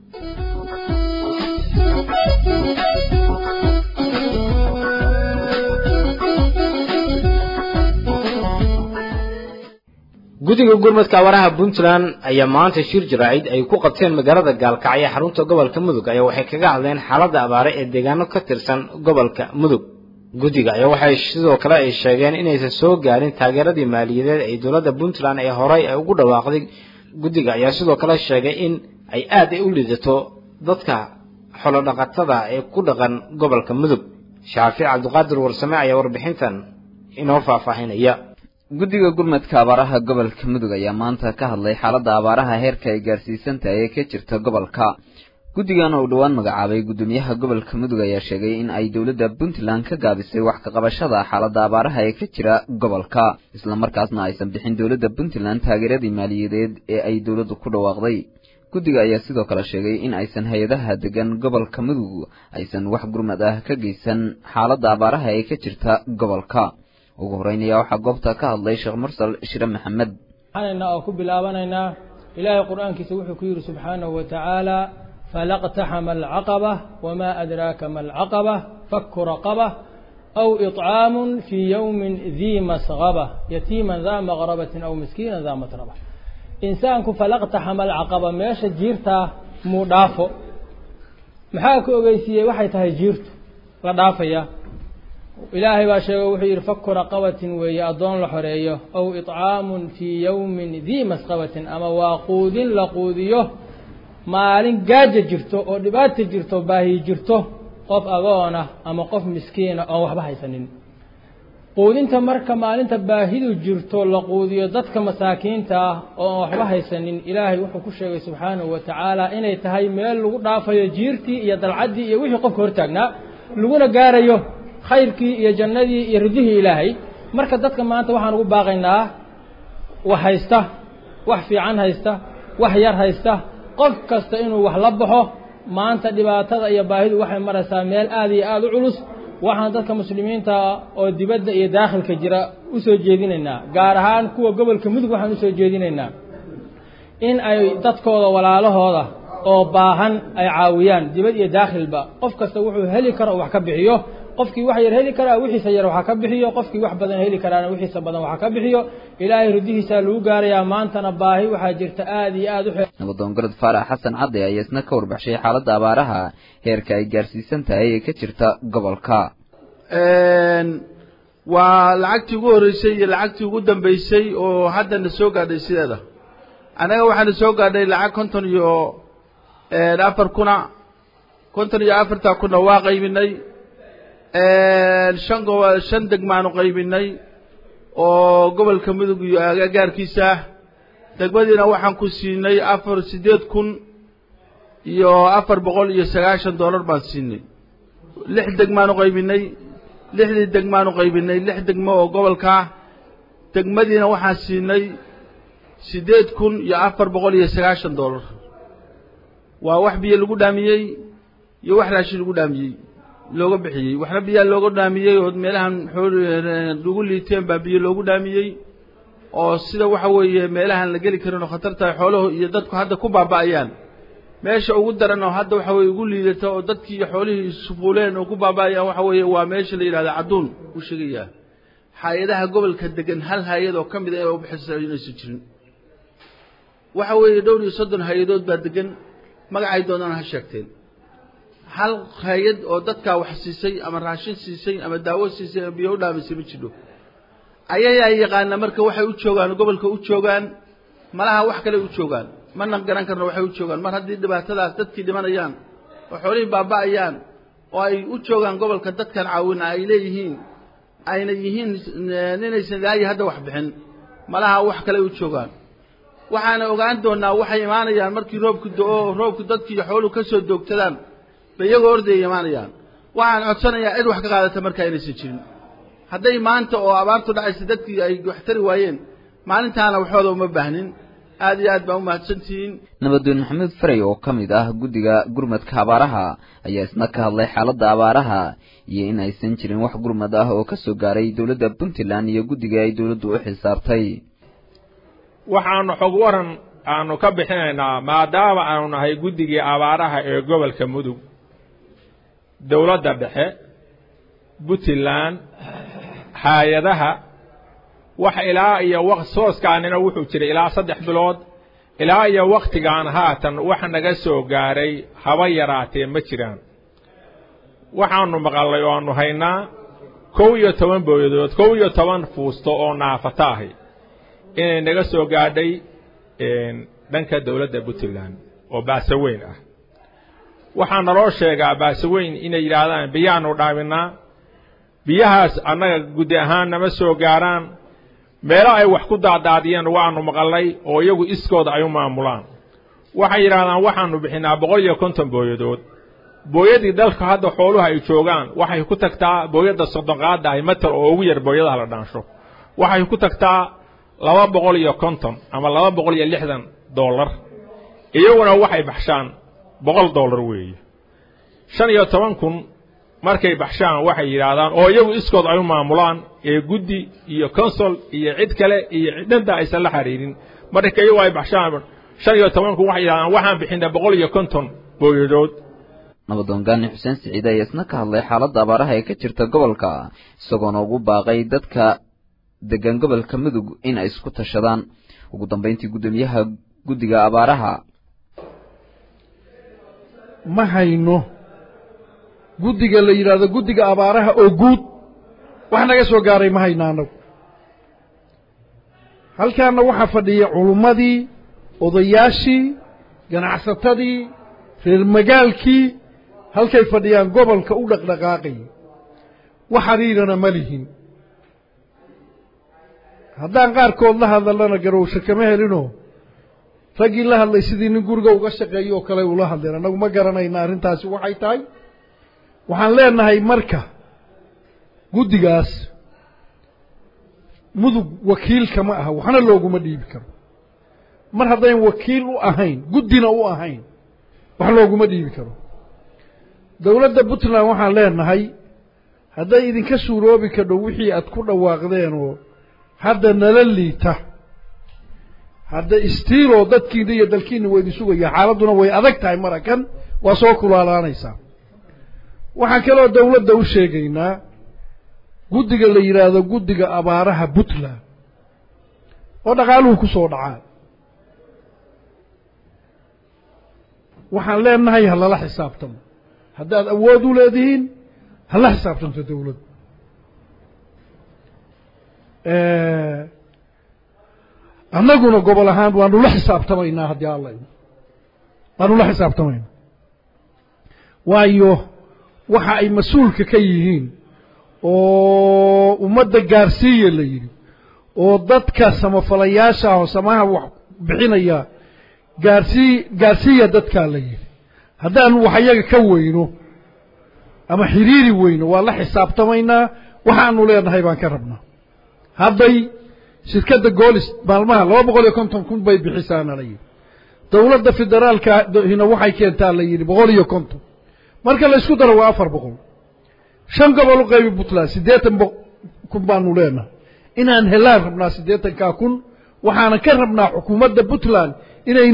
guddiga gurmadka awaraha puntland ayaa maanta shir jaraacid ay ku qabteen magaalada gaalkacyo xarunta gobolka mudug ayaa waxay kaga hadleen xaaladda abaare ee deegaano ka tirsan gobolka mudug guddiga ayaa waxay sidoo kale ay sheegeen inaysan soo gaarin taageeradii maaliyadeed ee dowladda puntland ee horey ay ugu dhawaaqday guddiga ayaa sidoo kale sheegay in ay aad u lidato dadka xolodhaqatada ee ku dhaqan gobolka mudug shaafic cabdiqaadir warsame ayaa warbixintan inoo faahfaahinaya guddiga gurmadka abaaraha gobolka mudug ayaa maanta ka hadlay xaaladda abaaraha heerka ay gaarsiisan tahay ee ka jirta gobolka guddigan uu dhowaan magacaabay guddoomiyaha gobolka mudug ayaa sheegay in ay dowladda puntland ka gaabisay wax ka qabashada xaaladda abaaraha ee ka jira gobolka islamarkaasna aysan bixin dowladda puntland taageeradii maaliyadeed ee ay dowladdu ku dhawaaqday guddiga ayaa sidoo kale sheegay in aysan hay-adaha degan gobolka mudug aysan wax gurmad ah ka geysan xaaladda abaaraha ee ka jirta gobolka ugu horeyn ayaa waxaa goobta ka hadlay sheekh mursal shire maxamed waxaanayna oo ku bilaabanaynaa ilaahay qur-aankiisa wuxuu ku yidhi subxaanahu wa tacaala falaqtaxama alcaqaba wamaa adraaka ma alcaqaba faku raqaba aw iطcaamun fii yowmin dii masqaba yatiiman daa maqrabatin aw miskiinan daa matraba insaanku falaqtaxama alcaqaba meesha jiirtaa muu dhaafo maxaa ku ogeysiiyey waxay tahay jiirtu la dhaafaya ilaahay baa sheegay wuxuu yidhi faku raqabatin weeye addoon la xoreeyo aw iطcaamun fii yowmin dii masqabatin ama waa quudin la quudiyo maalin gaaja jirto oo dhibaata jirto baahi jirto qof agoona ama qof miskiina oon waxba haysanin quudinta marka maalinta baahidu jirto la quudiyo dadka masaakiinta ah oo aan waxba haysanin ilaahay wuxuu ku sheegay subxaanahu wa tacaala inay tahay meel lagu dhaafayo jiirtii iyo dalcaddii iyo wixii qofka hortaagnaa laguna gaarayo khayrkii iyo jannadii iyo ridihii ilaahay marka dadka maanta waxaan ugu baaqaynaa wax haysta wax fiican haysta wax yar haysta qof kasta inuu wax la baxo maanta dhibaatada iyo baahidu waxay maraysaa meel aada iyo aada u culus waxaan dadka muslimiinta oo dibadda iyo daakhilka jira u soo jeedinaynaa gaar ahaan kuwa gobolka mudug waxaan usoo jeedinaynaa in ay dadkooda walaalahooda oo baahan ay caawiyaan dibad iyo daakhilba qof kasta wuxuu heli karo wax ka bixiyo qofkii wax yar heli karaa wixiisa yar waxa ka bixiyo qofkii wax badan heli karaana wixiisa badan waxa ka bixiyo ilaahay ridihiisaa lagu gaarayaa maantana baahi waxaa jirta aada iyo aada u nabadoon gorod faarax xasan cadde ayaa isna ka warbaxshay xaaladda abaaraha heerka ay gaarsiisan tahay ee ka jirta gobolka waa lacagtii ugu horreysay iyo lacagtii ugu dambeysay oo haddana soo gaadhay sideeda annaga waxaana soo gaadhay lacag konton iyo afar kuna konton iyo afartaa kuna waa qaybinay shan gobo shan degmaanu qaybinay oo gobolka mudug iyo agagaarkiisa ah degmadiina waxaan ku siinay afar siddeed kun iyo afar boqol iyo sagaashan dollar baan siinay lix degmaanu qaybinay lixdii degmaanu qaybinay lix degmo oo gobolkaa degmadiina waxaan siinay siddeed kun iyo afar boqol iyo sagaashan dollar waa wax biyo lagu dhaamiyey iyo wax raashin lagu dhaamiyey looga bixiyey waxna biyaa looga dhaamiyey oo meelahan lagu liiteen baa biyo loogu dhaamiyey oo sida waxa weeye meelahan la geli karin oo khatartahay xooluhu iyo dadku hadda ku baaba'ayaan meesha ugu daran oo hadda waxa weye ugu liidata oo dadkii iyo xoolihii sufuuleen oo ku baaba'ayaan waxa weeye waa meesha la yidhahda cadduun uu sheegayaa hay-adaha gobolka degan hal hay-ad oo ka mid a ee u bixisa inaysan jirin waxa weeye dhowr iyo soddon hay-adood baa degan magacay doonaan ha sheegteen hal hay-ad oo dadkaa wax siisay ama raashin siisay ama daawo siisay ama biyo u dhaamisay ma jidho ayayaa yaqaana marka waxay u joogaan gobolka u joogaan malaha wax kale u joogaan mana garan karno waxay u joogaan mar haddii dhibaatadaas dadkii dhimanayaan oo xoolihii baaba'ayaan oo ay u joogaan gobolka dadkan caawina ay leeyihiin ayna yihiin inaysan ilaayi hadda wax bixin malaha wax kale u joogaan waxaana ogaan doonaa waxay imaanayaan markii roobku do-o roobku dadkii iyo xooluhu ka soo doogtadaan bay iyagoo ordaya imaanayaan waxaan codsanayaa cid wax ka qaadata markaa inaysan jirin hadday maanta oo abaartu dhacaysa dadkii ay wax tari waayeen maalintaana waxooda uma baahnin aad iyo aad baa u mahadsantihiin nabadoon maxamuud faray oo ka mid ah guddiga gurmadka abaaraha ayaa isna ka hadlay xaaladda abaaraha iyo in aysan jirin wax gurmad ah oo ka soo gaaray dowladda puntland iyo guddiga ay dowladdu u xilsaartay waxaanu xog waran aanu ka bixinaynaa maadaama aanu nahay guddigii abaaraha ee gobolka mudug dowladda dhexe puntland hay-adaha wax ilaa iyo waq sooskaanina wuxuu jiray ilaa saddex bilood ilaa iyo wakhtigan haatan wax naga soo gaaray haba yaraatee ma jiraan waxaanu maqallay oo aanu haynaa kow iyo toban booyadood kow iyo toban fuusto oo naafata ahi inay naga soo gaadhay dhanka dowladda puntland oo baasaweyn ah waxaa naloo sheegaa baasaweyn inay yidhaahdaan biyaanu dhaaminaa biyahaas annaga guddi ahaan nama soo gaaraan meelo ay wax ku daadaadiyeen waanu maqallay oo iyagu iskooda ay u maamulaan waxay yidhaahdaan waxaanu bixinaa boqol iyo konton booyadood booyadii dalka hadda xooluhu ay joogaan waxay ku tagtaa booyadda soddonqaadda ahi matal oo ugu yar booyadaha la dhaansho waxay ku tagtaa laba boqol iyo konton ama laba boqol iyo lixdan dollar iyaguna waxay baxshaan boqol dollar weeye shan iyo toban kun markay baxshaan waxay yidhaahdaan oo iyagu iskood ay u maamulaan ee guddi iyo consol iyo cid kale iyo cidnanta aysan la xiriirin marka iyagu ay baxshaan shan iyo toban kun waxay yidhahdaan waxaan bixinaa boqol iyo konton booyadood nabadoon gaani xuseen siciid ayaa isna ka hadlay xaaladda abaaraha ee ka jirta gobolka isagoona ugu baaqay dadka degan gobolka mudug in ay isku tashadaan ugu dambayntii guddoomiyaha guddiga abaaraha ma hayno guddiga la yidhaahdo guddiga abaaraha oo guud wax naga soo gaaray ma hayna annagu halkaana waxaa fadhiya culummadii odayaashii ganacsatadii reer magaalkii halkay fadhiyaan gobolka u dhaqdhaqaaqayay wax xiriirana ma lihin haddaan qaarkood la hadallana garowsho kama helinoo raggii la hadlay sidii nin guriga uga shaqeeyo oo kale ula hadleen annagu ma garanayna arrintaasi waxay tahay waxaan leenahay marka guddigaas mudug wakiilka ma aha waxna looguma dhiibi karo mar haddayn wakiil u ahayn guddina u ahayn wax looguma dhiibi karo dowladda puntland waxaan leenahay hadday idinka suuroobi kadho wixii aad ku dhawaaqdeen oo hadda nala liita hadda istiiloo dadkiina iyo dalkiina waa idin sugaya xaaladduna way adag tahay marakan waa soo kulaalaanaysaa waxaan kaloo dowladda u sheegaynaa guddiga la yidhaahdo guddiga abaaraha puntland oo dhaqaaluhu ku soo dhacaan waxaan leenahay ha lala xisaabtamo haddaad awood u leedihiin hala xisaabtanto dowladdu annaguna gobol ahaan waanu la xisaabtamaynaa haddii alla waanu la xisaabtamaynaa waayo waxa ay mas-uulka ka yihiin oo ummadda gaarsiiya la yidhi oo dadka samafalayaasha ah oo samaha wax bixinaya gaarsii gaarsiiya dadkaa la yidhi haddaanu wax iyaga ka weyno ama xiriiri weyno waa la xisaabtamaynaa waxaanu leenahay baan ka rabnaa hadday shirkadda goolis maalmaha laba boqol iyo konton kun bay bixisaana la yidhi dowladda federaalkahina waxay keentaa la yidhi boqol iyo konton marka la isku daro waa afar boqol shan gobol u qaybi puntland siddeetan kun baanu leenahay inaan helaan rabnaa siddeetankaa kun waxaana ka rabnaa xukuumadda puntland inay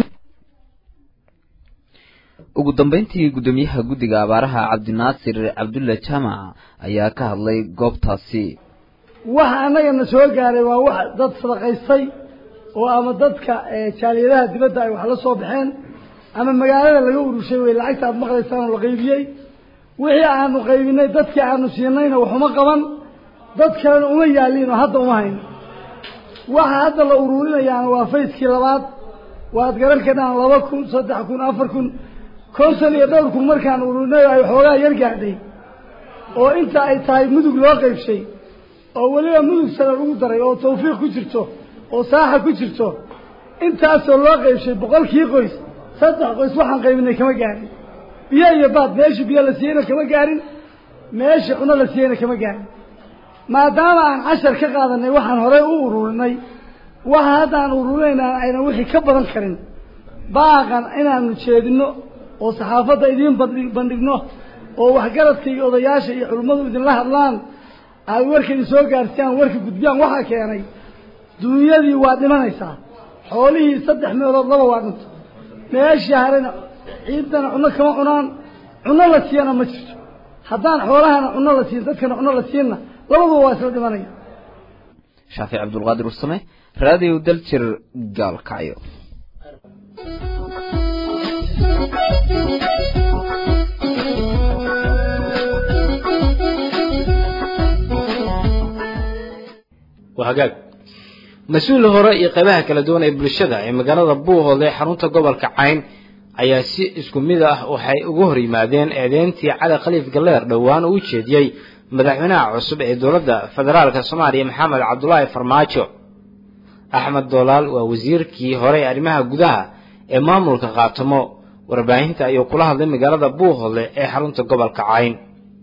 ugu dambayntii guddoomiyaha guddiga abaaraha cabdinaasir cabdulla jaamac ayaa ka hadlay goobtaasi waxa annagana soo gaaray waa wax dad sadaqaystay oo ama dadka jaaliyadaha dibadda ay wax la soo baxeen ama magaalada laga urushay wey lacagta aad maqlaysaan oo la qaybiyey wixii aanu qaybinay dadkii aanu siinayna waxuma qaban dad kalena uma yaaliin oo hadda uma hayno waxa hadda la uruurinayaana waa fayskii labaad waad garan karnaan laba kun saddex kun afar kun konton iyo dhowr kun markaan ururinay ay xoogaa yar gaadhay oo inta ay tahay mudug loo qaybshay oo weliba mudug sare lagu daray oo tawfiiq ku jirto oo saaxa ku jirto intaasoo loo qaybshay boqolkii qoys saddex qoys waxaan qaybinay kama gaarin biyo iyo baad meeshii biyo la siiyeyna kama gaarin meeshii cuno la siiyeyna kama gaarin maadaama aan cashar ka qaadanay waxaan horey u ururinay waxa hadda aan ururinayna aynan wixii ka badan karin baaqan inaanu jeedino oo saxaafadda idiin bandhigno oo waxgaradka iyo odayaasha iyo culimmadu idinla hadlaan aad warka idin soo gaarsiyaan warka gudbiyaan waxaa keenay duunyadii waa dhimanaysaa xoolihii saddex meelood laba waa dhinto meeshii harena ciidana cunno kama cunaan cunno la siiyana ma jirto haddaan xoolahana cunno la siin dadkana cunno la siinna labaduba waa isla dhimanaya shaafic cabdulqaadir warsame raadiyo daljir gaalkacyo waa hagaag mas-uul hore iyo qaybaha kala duwan ee bulshada ee magaalada buuhoodle xarunta gobolka cayn ayaa si isku mid ah waxay uga hor yimaadeen eedeyntii cali khaliif galleer dhowaan uu jeediyey madaxweynaha cusub ee dowladda federaalka soomaaliya maxamed cabdulaahi farmaajo axmed doolaal waa wasiirkii hore ee arrimaha gudaha ee maamulka qaatamo warbaahinta ayuu kula hadlay magaalada buuhoodle ee xarunta gobolka cayn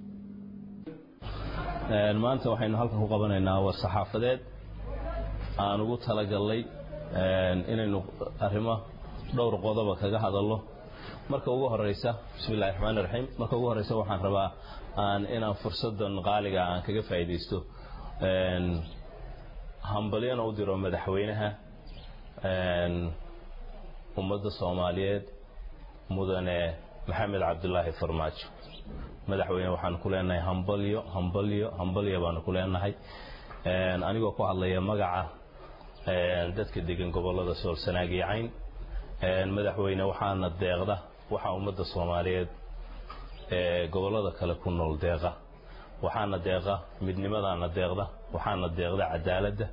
maanta waxaynu halkan ku qabanaynaa war saxaafadeed aan ugu talagalnay inaynu arrimo dhowr qodoba kaga hadalno marka ugu horeysa bismi illahi raxmaani raxiim marka ugu horeysa waxaan rabaa aan inaan fursadan qaaliga aan kaga faa'iidaysto hambalyana u diro madaxweynaha ummadda soomaaliyeed mudane maxamed cabdulaahi farmaajo madaxweyne waxaan ku leenahay hambalyo hambalyo hambalyo baanu ku leenahay anigoo ku hadlaya magaca dadka degan gobolada soolsanaag iyo cayn madaxweyne waxaana deeqda waxaa ummadda soomaaliyeed ee gobolada kale ku nool deeqa waxaana deeqa midnimadaana deeqda waxaana deeqda cadaaladda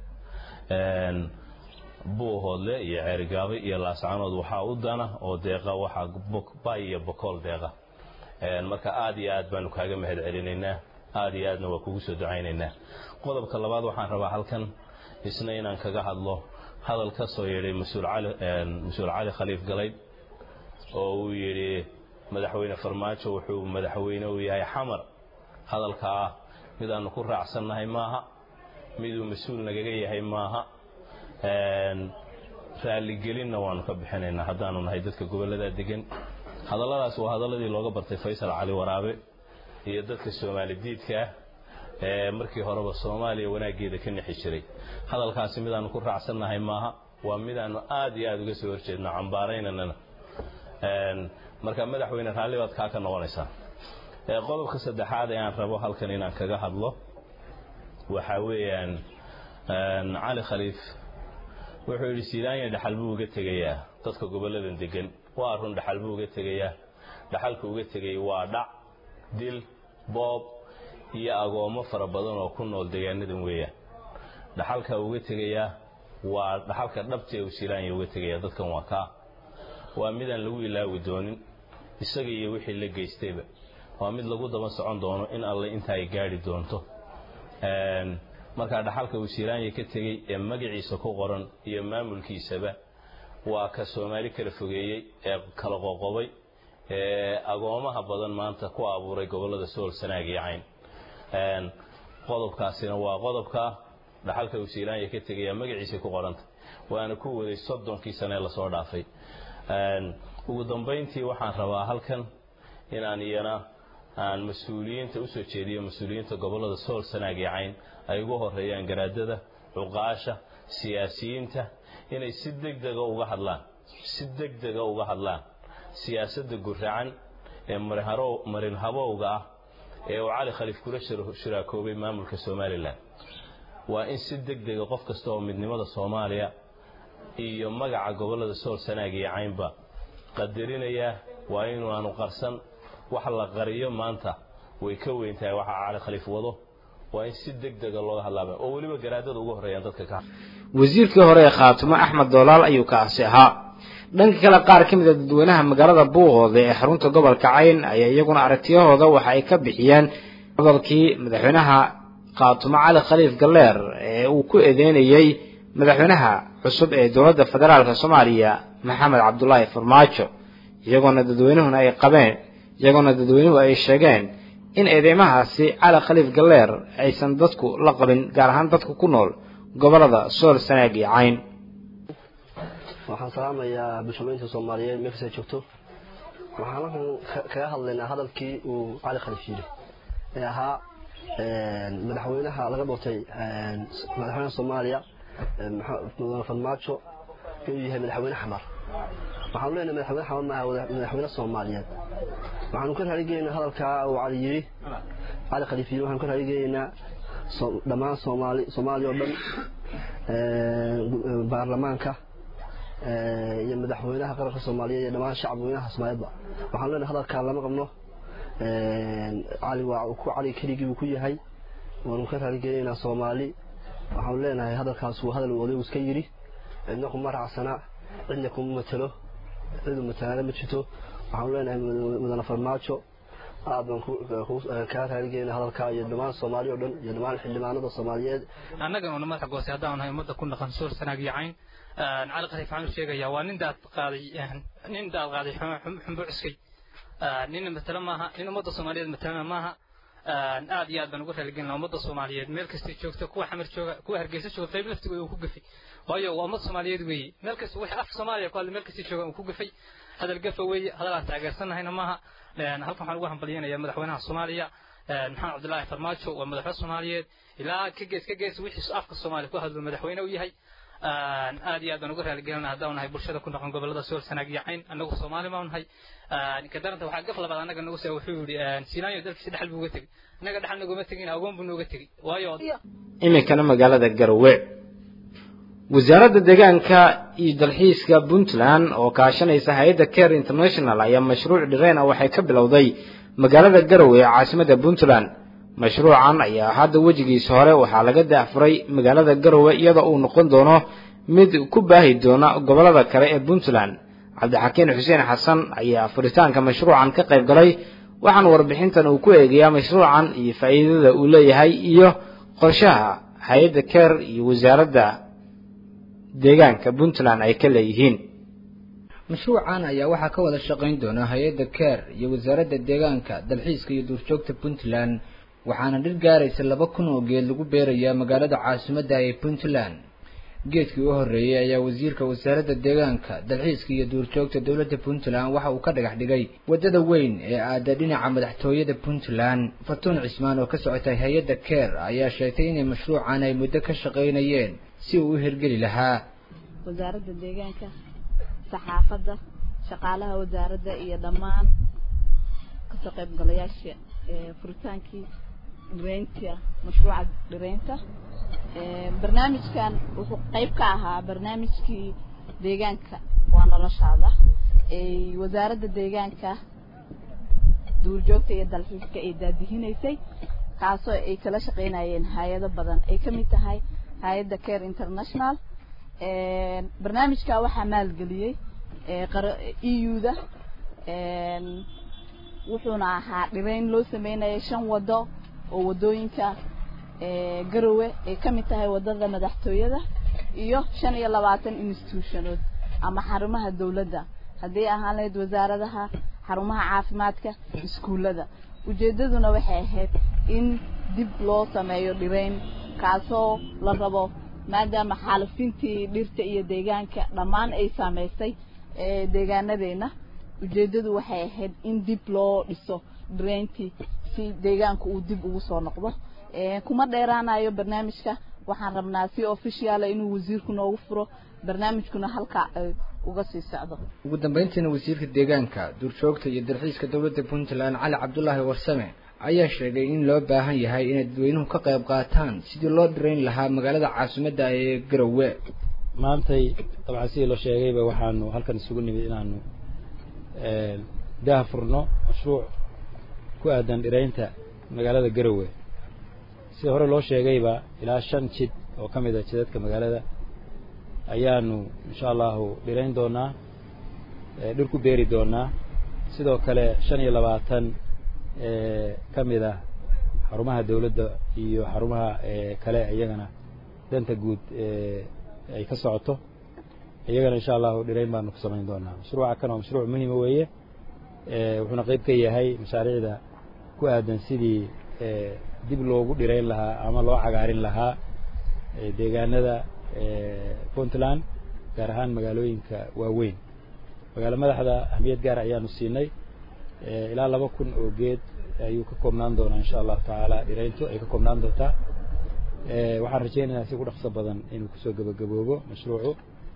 buuhoodle iyo ceerigaabo iyo laascanood waxaa u dana oo deeqa waxaa bay iyo bokool deeqa marka aad iyo aad baanu kaaga mahad celinaynaa aad iyo aadna waa kugu soo ducaynaynaa qodobka labaad waxaan rabaa halkan isna inaan kaga hadlo hadal ka soo yeedhay mas-uul cali mas-uul cali khaliif galayd oo uu yidhi madaxweyne farmaajo wuxuu madaxweyne u yahay xamar hadalka ah midaanu ku raacsannahay maaha miduu mas-uul nagaga yahay maaha raaligelinna waanu ka bixinaynaa haddaanu nahay dadka gobollada degan hadalladaas waa hadalladii looga bartay faysal cali waraabe iyo dadka soomaali diidka ah ee markii horeba soomaaliya wanaaggeeda ka nexi jiray hadalkaasi midaanu ku raacsannahay maaha waa midaanu aad iyo aad uga soo horjeedno cambaaraynanana marka madaxweyne raalli baad kaa ka noqonaysaa qodobka saddexaad ee aan rabo halkan inaan kaga hadlo waxaa weeyaan cali khaliif wuxuu yidhi sidaanya dhaxal buu uga tegayaa dadka gobolladan degan waa run dhaxal buu uga tegayaa dhaxalka uga tegay waa dhac dil boob iyo agoommo fara badan oo ku nool deegaanadan weeyaan dhaxalka uga tegayaa waa dhaxalka dhabtee uu silaanya uga tegayaa dadkan waa kaa waa midaan lagu ilaawi doonin isaga iyo wixii la geystayba waa mid lagu daba socon doono in alle inta ay gaadhi doonto markaa dhaxalka uu silaanya ka tegey ee magaciisa ku qoran iyo maamulkiisaba waa ka soomaali kala fogeeyey ee kala qoqobay ee agoomaha badan maanta ku abuuray gobollada sool sanaag iyo cayn qodobkaasina waa qodobka dhaxalka uu silaanya ka tegaya magaciisa ku qoranta waana ku waday soddonkii sanee lasoo dhaafay ugu dambayntii waxaan rabaa halkan inaan iyana aan mas-uuliyiinta usoo jeediyo mas-uuliyiinta gobollada sool sanaag iyo cayn ay ugu horeeyaan garaadada cuqaasha siyaasiyiinta inay si degdega uga hadlaan si degdega uga hadlaan siyaasadda guracan ee marin habowga ah ee uu cali khaliif kula shiraakoobay maamulka somalilan waa in si degdega qof kasta oo midnimada soomaaliya iyo magaca gobollada sool sanaag iyo caynba qadarinaya waa inuu aanu qarsan wax la qariyo maanta way ka weyn tahay waxa cali khaliif wado waa in si degdega looga hadlaaba oo weliba garaadada ugu horreeyaan dadka ka wasiirkii hore ee khaatumo axmed doolaal ayuu kaasi ahaa dhanka kale qaar ka mid a dadweynaha magaalada buuqooda ee xarunta gobolka cayn ayaa iyaguna aragtiyahooda waxa ay ka bixiyeen hadalkii madaxweynaha khaatumo cali khaliif galleer ee uu ku eedeynayey madaxweynaha cusub ee dowladda federaalk soomaaliya maxamed cabdulaahi farmaajo iyagoona dadweynuhuna ay qabeen iyagoona dadweynuhu ay sheegeen in eedeymahaasi cali khaliif galleer aysan dadku la qabin gaar ahaan dadka ku nool gobolada sool sanaag iyo cayn waxaan salaamayaa bulshooyinka soomaaliyeed meel kasta joogto waxaan halkan kaga hadlaynaa hadalkii uu cali khaliif yidhi ee ahaa madaxweynaha laga doortay madaxweynaha soomaaliya mudane farmaajo inuu yahay madaxweyne xamar waxaanu leenahay madaxweyne xamar maaha madaxweyne soomaaliyeed waxaanu ka raaligeynaa hadalkaa uu cali yidhi cali khaliif yidhi waxaanu ka raaligeynaa dhammaan soomaali soomaaliya oo dhan baarlamaanka iyo madaxweynaha qaranka soomaaliyeed iyo dhammaan shacabweynaha soomaaliyeedba waxaanu leenahay hadalkaa lama qabno cali waa ku cali keligii buu ku yahay waanu ka raaligeynaa soomaali waxaanu leenahay hadalkaas waa hadal odaygu iska yidhi cidna kuma raacsana cidna kuma matelo cidu matalaana ma jirto waxaanu leenahay mudane farmaajo aad baan kaa raaligeynaa hadalkaa iyo dhammaan soomaali oo dhan iyo dhammaan xildhibaanada soomaaliyeed annagan una madaxa goose haddaan nahay ummadda ku dhaqan soor sanaag iyo cayn cali khaliif waxaan u sheegayaa waa nin daad qaaday nin daad qaaday xumbo cuskay nin matalo maaha nin ummadda soomaaliyeed matalana maaha aad iyo aad baan ugu raaligelinaa ummadda soomaaliyeed meel kastay joogto kuwa xamar jooga kuwa hargeysa jooga qayb laftigooda uu ku gafay waayo waa ummad soomaaliyeed weeye meel kasta wixii af soomaaliya ku hadlay meel kastay jooga uu ku gafay hadal gafa weeye hadal aan taageersannahayna maaha halkan waxaan ugu hambalyanayaa madaxweynaha soomaaliya maxamed cabdilaahi farmaajo waa madaxweyne soomaaliyeed ilaa ka gees ka gees wixii afka soomaaliya ku hadlo madaxweyne u yahay aad iyo aad baan uga raaligelinaa haddaan nahay bulshada ku dhaqan gobolada sool sanaag iyo cayn annagu soomaali baan nahay ka daranta waxaa gaf labaad annaga nagu saa wuxuu yidhi sinaayo dalkiisa dhexal buu uga tegey annaga dhexal naguma tegin agoon buu nooga tegey waayo iminkana magaalada garowe wasaaradda deegaanka iyo dalxiiska puntland oo kaashanaysa hay-adda care international ayaa mashruuc dhireen ah waxay ka bilowday magaalada garowe ee caasimada puntland mashruucan ayaa hadda wejigiisa hore waxaa laga daafuray magaalada garowe iyadoo uu noqon doono mid ku baahi doona gobollada kale ee puntland cabdixakiin xuseen xasan ayaa furitaanka mashruucan ka qayb galay waxaana warbixintan uu ku eegayaa mashruucan iyo faa'iidada uu leeyahay iyo qorshaha hay-adda keer iyo wasaaradda deegaanka puntland ay ka leeyihiin mashruucan ayaa waxaa ka wada shaqayn doona hay-adda keer iyo wasaaradda deegaanka dalxiiska iyo duurjoogta puntland waxaana dhir gaaraysa laba kun oo geed lagu beerayaa magaalada caasimadda ee puntland geedkii u horreeyey ayaa wasiirka wasaaradda deegaanka dalxiiska iyo duurjoogta dowladda puntland waxa uu ka dhagax dhigay waddada weyn ee aada dhinaca madaxtooyada puntland fatuun cismaan oo ka socotay hay-adda keer ayaa sheegtay inay mashruucan ay muddo ka shaqaynayeen si uu u hirgeli lahaa wasaaradda deegaanka saxaafadda shaqaalaha wasaaradda iyo dhammaan kasoo qaybgalayaasha furitaankii dhireynta mashruuca dhireynta barnaamijkan wuxuu qayb ka ahaa barnaamijkii deegaanka waa noloshaada wasaaradda deegaanka duurjoogta iyo dalxiiska ay daadihinaysay kaasoo ay kala shaqaynayeen hay-ado badan ay ka mid tahay hay-adda care international barnaamijka waxaa maalgeliyey eu-da wuxuuna ahaa dhireyn loo sameynaya shan wado oo wadooyinka garowe ay ka mid tahay wadada madaxtooyada iyo shan iyo labaatan institutionood ama xarumaha dawladda haddii ahaan lahayd wasaaradaha xarumaha caafimaadka iskuullada ujeedaduna waxay ahayd in dib loo sameeyo dhireyn kaasoo la rabo maadaama xaalifintii dhirta iyo deegaanka dhammaan ay saameysay deegaanadeena ujeedadu waxay ahayd in dib loo dhiso dhireyntii si deegaanka uu dib ugu soo noqdo kuma dheeraanayo barnaamijka waxaan rabnaa si officiala inuu wasiirku noogu furo barnaamijkuna halkaa ay uga sii socdo ugu dambeyntiina wasiirka deegaanka duurjoogta iyo dalxiiska dowladda puntland cali cabdulaahi warsame ayaa sheegay in loo baahan yahay inay dadweynuhu ka qayb qaataan sidii loo dhirayn lahaa magaalada caasimadda ee garowe maantay dabcan sidii loo sheegayba waxaanu halkan isugu nimid inaanu daha furno mashruuc ku aadan dhiraynta magaalada garowe sida hore loo sheegayba ilaa shan jid oo ka mid a jidadka magaalada ayaanu insha allahu dhirayn doonaa dhir ku beeri doonaa sidoo kale shan iyo labaatan ka mid ah xarumaha dawladda iyo xarumaha kale iyagana danta guud ay ka socoto iyagana insha allahu dhirayn baanu ku samayn doonaa mashruuca kan waa mashruuc muhima weeye wuxuuna qayb ka yahay mashaariicda ku aadan sidii dib loogu dhirayn lahaa ama loo cagaarin lahaa deegaanada puntland gaar ahaan magaalooyinka waaweyn magaalo madaxda ahmiyad gaar ayaanu siinay ilaa laba kun oo geed ayuu ka koobnaan doonaa insha allahu tacaala dhirayntu ay ka koobnaan doontaa waxaan rajaynayaa si ugu dhaqso badan inuu kusoo gebagaboobo mashruucu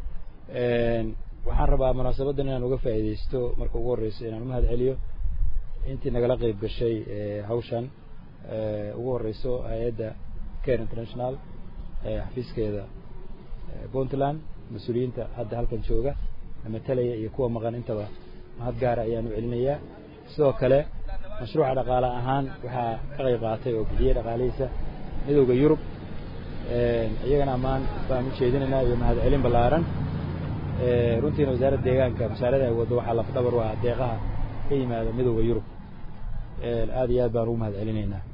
waxaan rabaa munaasabadan inaan uga faa'iidaysto marka ugu horreyso inaan umahad celiyo intii nagala qayb gashay hawshan ugu horeyso hay-adda care international xafiiskeeda puntland mas-uuliyiinta hadda halkan jooga matalaya iyo kuwa maqan intaba mahad gaara ayaan u celinayaa sidoo kale mashruuca dhaqaale ahaan waxaa ka qayb qaatay oo bixiyey dhaqaalihiisa midowda yurub iyagana ammaan baan u jeedinaynaa iyo mahad celin ballaaran runtiina wasaaradda deegaanka mashaarada ay waddo waxaa lafdhabar u ah deeqaha ka yimaada midowda yurub aad iyo aad baan ugu mahad celinaynaa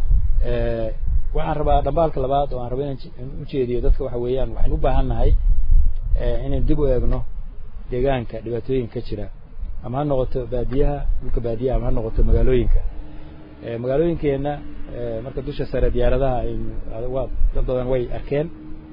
waxaan rabaa dhambaalka labaad oo aan rabo inaan ujeediyo dadka waxa weeyaan waxaynu u baahan nahay inaynu dib u eegno deegaanka dhibaatooyinka ka jira ama ha noqoto baadiyaha dhulka baadiyaha ama ha noqoto magaalooyinka magaalooyinkeenna marka dusha sare diyaaradaha aynu waa dad badan way arkeen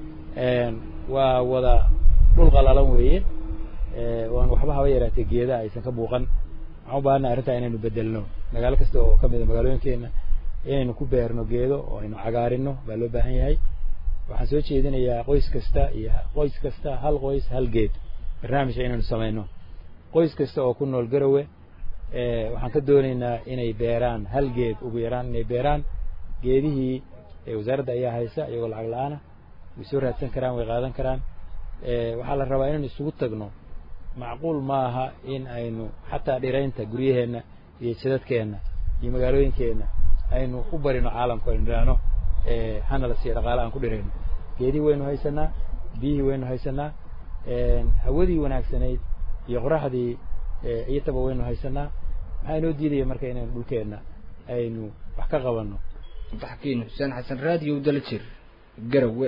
waa wada dhul qalalan weeye waan waxba haba yaraatee geedaha aysan ka buuqan waxaan u baahannahay arrintaa inaynu bedelno magaalo kasta oo ka mida magaalooyinkeenna inaynu ku beerno geedo oo aynu cagaarino baa loo baahan yahay waxaan soo jeedinayaa qoys kasta iyo qoys kasta hal qoys hal geed barnaamijka inaynu samayno qoys kasta oo ku nool garowe waxaan ka doonaynaa inay beeraan hal geed ugu yaraan inay beeraan geedihii wasaaradda ayaa haysa iyagoo lacag la-aana way soo raadsan karaan way qaadan karaan waxaa la rabaa inaynu isugu tagno macquul maaha in aynu xataa dhiraynta guryaheenna iyo jidadkeenna iyo magaalooyinkeenna aynu u barino caalamku aynu idhaahno hana la siiya dhaqaale aan ku dhirayno geedii waynu haysanaa biyihii waynu haysanaa hawadii wanaagsanayd iyo qoraxdii iyotaba waynu haysanaa maxaa inoo diidaya marka inaynu dhulkeenna aynu wax ka qabanno taxkiin xuseen xasan raadiyo daljir garawe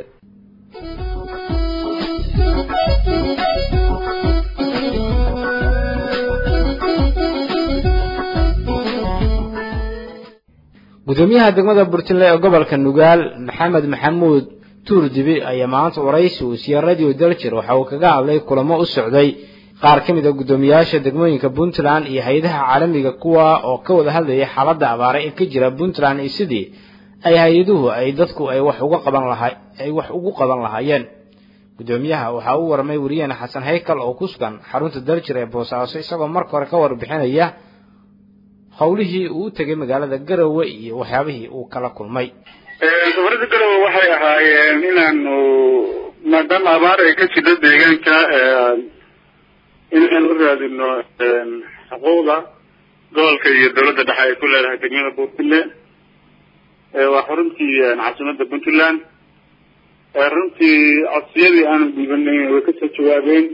gudoomiyaha degmada burtinle ee gobolka nugaal maxamed maxamuud tuurdibi ayaa maanta waraysi uu siiyey radio daljir waxa uu kaga hadlay kulamo u socday qaar ka mid a guddoomiyaasha degmooyinka puntland iyo hay-adaha caalamiga kuwa oo ka wada hadlayay xaaladda abaare ee ka jira puntland iyo sidii ay hay-aduhu ay dadku ay wax uga qaban laha ay wax ugu qaban lahaayeen guddoomiyaha waxaa u warmay wariyaheena xasan haykal oo ku sugan xarunta daljir ee boosaaso isagoo marka hore ka warbixinaya howlihii uu u tegay magaalada garowe iyo waxyaabihii uu kala kulmay safarada garowe waxay ahaayeen inaanu maadaama abaar ay ka jirto deegaanka inaan u raadino xuquuqda gobolka iyo dawladda dhexe ay ku leedahay degmada puntland waa xaruntii caasimada puntland runtii codsiyadii aanu dhiibanay way kasoo jawaabeen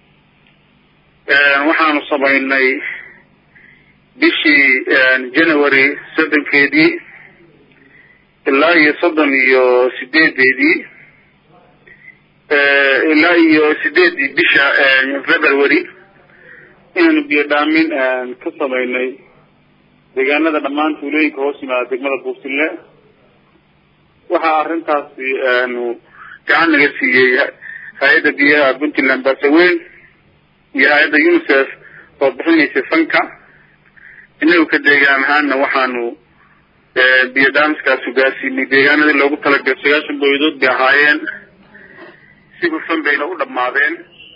waxaanu samaynay bishii january soddonkeedii ilaa iyo soddon iyo sideedeedii ilaa iyo sideedii bisha february inaanu biyo dhaamin ka samaynay deegaanada dhammaan tuulooyinka hoos yimaada degmada buurtille waxaa arrintaasi aanu gacan naga siiyey hay-adda biyaha puntland baasaweyn iyo hay-adda unicef oo bixinaysa fanka inagu ka deegaan ahaana waxaanu biyo dhaamiskaasu gaarsiinay deegaanadii loogu talagalay sagaashan boyadood bay ahaayeen si hufan bayna u dhammaadeen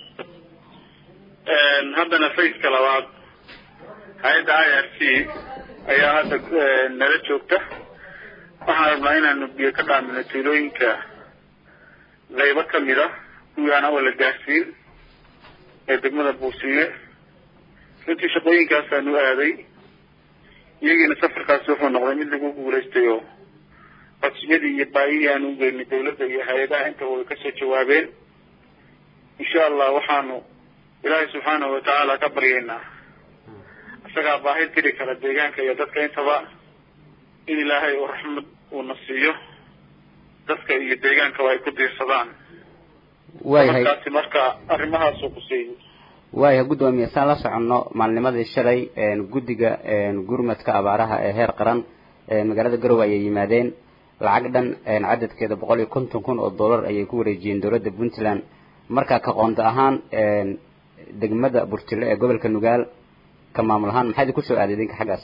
haddana faceka labaad hay-adda i r c ayaa hadda nala joogta waxaan rabnaa inaanu biyo ka dhaamino tuulooyinka qaybo kamid a kuwii aan awal la gaarsiin ee degmada buursile runtii shaqooyinkaasaanu aaday iyagiina safarkaasi wuxuu noqday mid lagu guulaystay oo codsiyadii iyo baayihii aanu ugeynay dawladda iyo hay-adaha intaba way kasoo jawaabeen insha allah waxaanu ilaahay subxaanahu watacaala ka baryaynaa isagaa baahi tiri kara deegaanka iyo dadka intaba in ilaahay uu raxmad uuna siiyo dadka iyo deegaankaba ay ku diirsadaan waayahay markaasi marka arrimahaasuu kuseeyey waayahay guddoomiye saan la soconno maalnimadii shalay guddiga gurmadka abaaraha ee heer qaran magaalada garowe ayay yimaadeen lacag dhan cadadkeeda boqol iyo konton kun oo dollar ayay ku wareejiyeen dowladda puntland marka ka qoonto ahaan degmada burtile ee gobolka nugaal ka maamul ahaan maxaa idinku soo aaday idinka xaggaas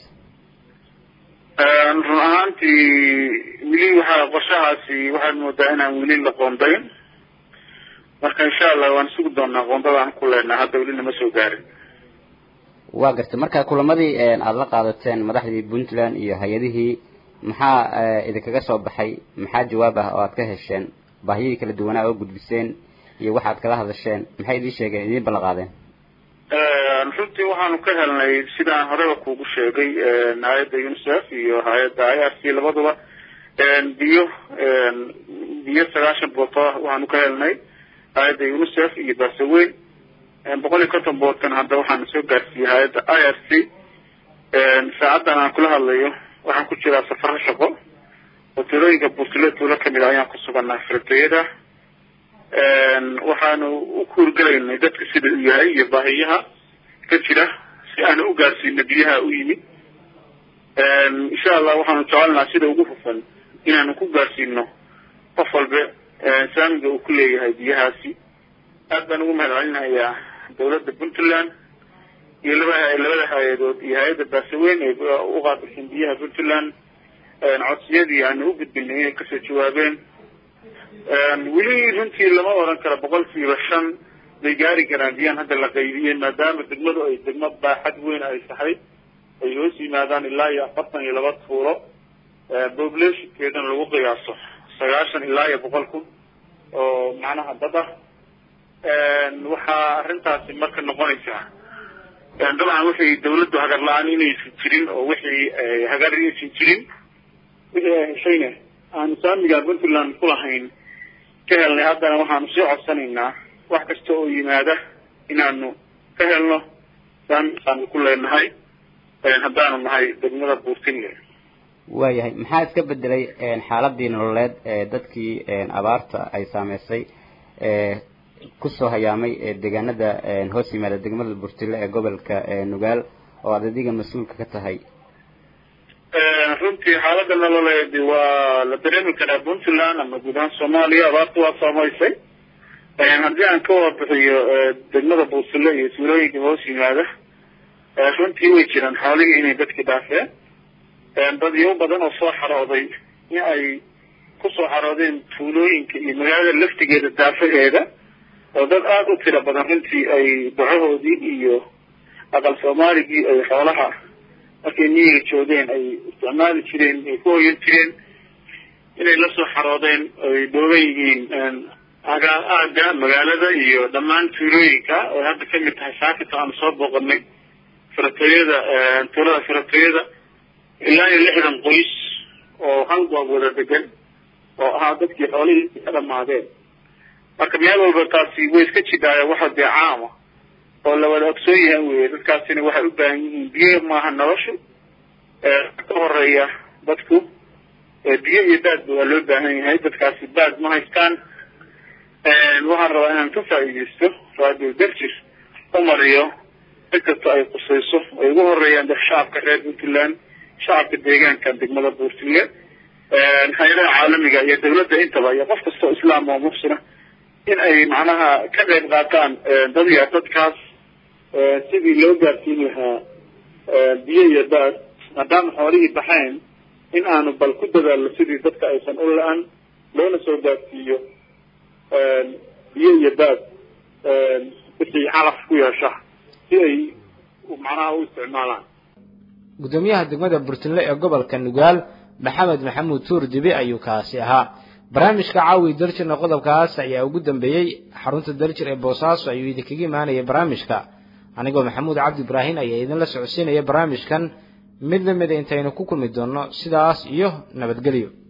run ahaantii weli waxaa qorshahaasi waxaad moodaa inaan weli la qoondayn marka insha allah waan sugi doonaa qoondada aan ku leenahay hadda weli nama soo gaarin waa gartay marka kulamadii aada la qaadateen madaxdii puntland iyo hay-adihii maxaa idinkaga soo baxay maxaa jawaab ah oo aad ka hesheen baahiyadii kala duwanaa oo gudbiseen iyo waxaad kala hadasheen maxay idiin sheegeen idiin ballan qaadeen runtii waxaanu ka helnay sidaan horeba kuugu sheegay hay-adda unicef iyo hay-adda i r c labaduba biyo biyo sagaashan booto ah waxaanu ka helnay hay-adda unicef iyo baasaweyn boqol iyo konton boodkan hadda waxaana soo gaarsiiyey hay-adda i r c saacaddan aan kula hadlayo waxaan ku jiraa safaro shaqo oo tuulooyinka buurtilo tuulo kamid a ayaan ku suganaa firdayada waxaanu u kuurgelaynay dadka sida uu yahay iyo baahiyaha ka jira si aanu u gaarsiino biyaha u yimid insha allah waxaanu jecelnaha sida ugu hufan inaanu ku gaarsiino qof walba saamiga uu ku leeyahay biyahaasi aad baan ugu mahad celinayaa dawladda puntland iyo laba labada hay-adood iyo hay-adda baasaweyn ee u qaabilsan biyaha puntland codsiyadii aanu u gudbinay inay kasoo jawaabeen weli runtii lama oran karo boqolkiiba shan bay gaari karaan biyaan hadda la qaybiyey maadaama degmadu ay degmo baaxad weyn ay tahay ay hoos yimaadaan ilaa iyo afartan iyo laba tuulo populationkeedana lagu qiyaaso sagaashan ilaa iyo boqol kun oo macnaha dad ah waxaa arrintaasi marka noqonaysaa dabcan waxay dawladdu hagar la-aan inaysan jirin oo wixii hagar aysan jirin wixii ay heshayna aanu saamiga puntland ku lahayn ka helnay haddana waxaanu sii codsanaynaa wax kasta oo yimaada inaanu ka helno saamigaanu ku leenahay haddaanu nahay degmada buurtinle waayahay maxaa iska bedelay xaaladii nololeed ee dadkii abaarta ay saameysay kusoo hayaamay deegaanada hoos yimaada degmada burtile ee gobolka nugaal oo aad adiga mas-uulka ka tahay runtii xaaladda nololeed waa la dareemi karaa puntland ama guud ahaan soomaaliya abaarta waa saameysay haddii aan ka warbixiyo degmada buurtile iyo tuulooyinka hoos yimaada runtii way jiraan xoolihii inay dadkii dhaafeen dadyo badan oo soo xarooday in ay kusoo xaroodeen tuulooyinka iyo magaalada laftigeeda daafaheeda oo dad aada u tiro badan runtii ay bacahoodii iyo aqal soomaaligii ay xoolaha markay miyiga joogeen ay isticmaali jireen ay ku hoyan jireen inay la soo xaroodeen ay dhooban yihiin aga aaga magaalada iyo dhammaan tuulooyinka oo hadda kamid tahay saakita aanu soo booqanay firatooyada tuulada firatooyada ilaa iyo lixdan qoys oo hal goob wada degan oo ahaa dadkii xoolihii ka dhamaadeen marka meel walba taasi way iska jidhaayo waxa dee caama oo la wada ogsoon yahay weye dadkaasina waxay u baahan yihiin biyo maaha noloshu ka horeeya dadku biyo iyo baadba waa loo baahan yahay dadkaasi baad ma haystaan waxaan rabaa inaan ka faa'iidaysto radio darjir u mariyo cid kasta ay qusayso ay ugu horeeyaan dad shacabka reer puntland shacabka deegaanka degmada buurtile hay-adaha caalamiga iyo dawladda intaba iyo qof kasta oo islaam oo muxsina in ay macnaha ka qayb qaataan dad ya dadkaas sidii loo gaarsiin lahaa biyo iyo baad maadaama xoolihii baxeen in aanu bal ku dadaalno sidii dadka aysan u la-an loona soo gaarsiiyo biyo iyo baad wixii calaf ku yeesha si ay macnaha u isticmaalaan gudoomiyaha degmada burtinle ee gobolka nugaal maxamed maxamuud tuur dibi ayuu kaasi ahaa barnaamijka caawi daljirna qodobkaas ayaa ugu dambeeyey xarunta daljir ee boosaaso ayuu idinkaga imaanaya barnaamijka anigoo maxamuud cabdi ibraahin ayaa idinla socodsiinaya barnaamijkan mid la mida intaynu ku kulmi doonno sidaas iyo nabadgelyo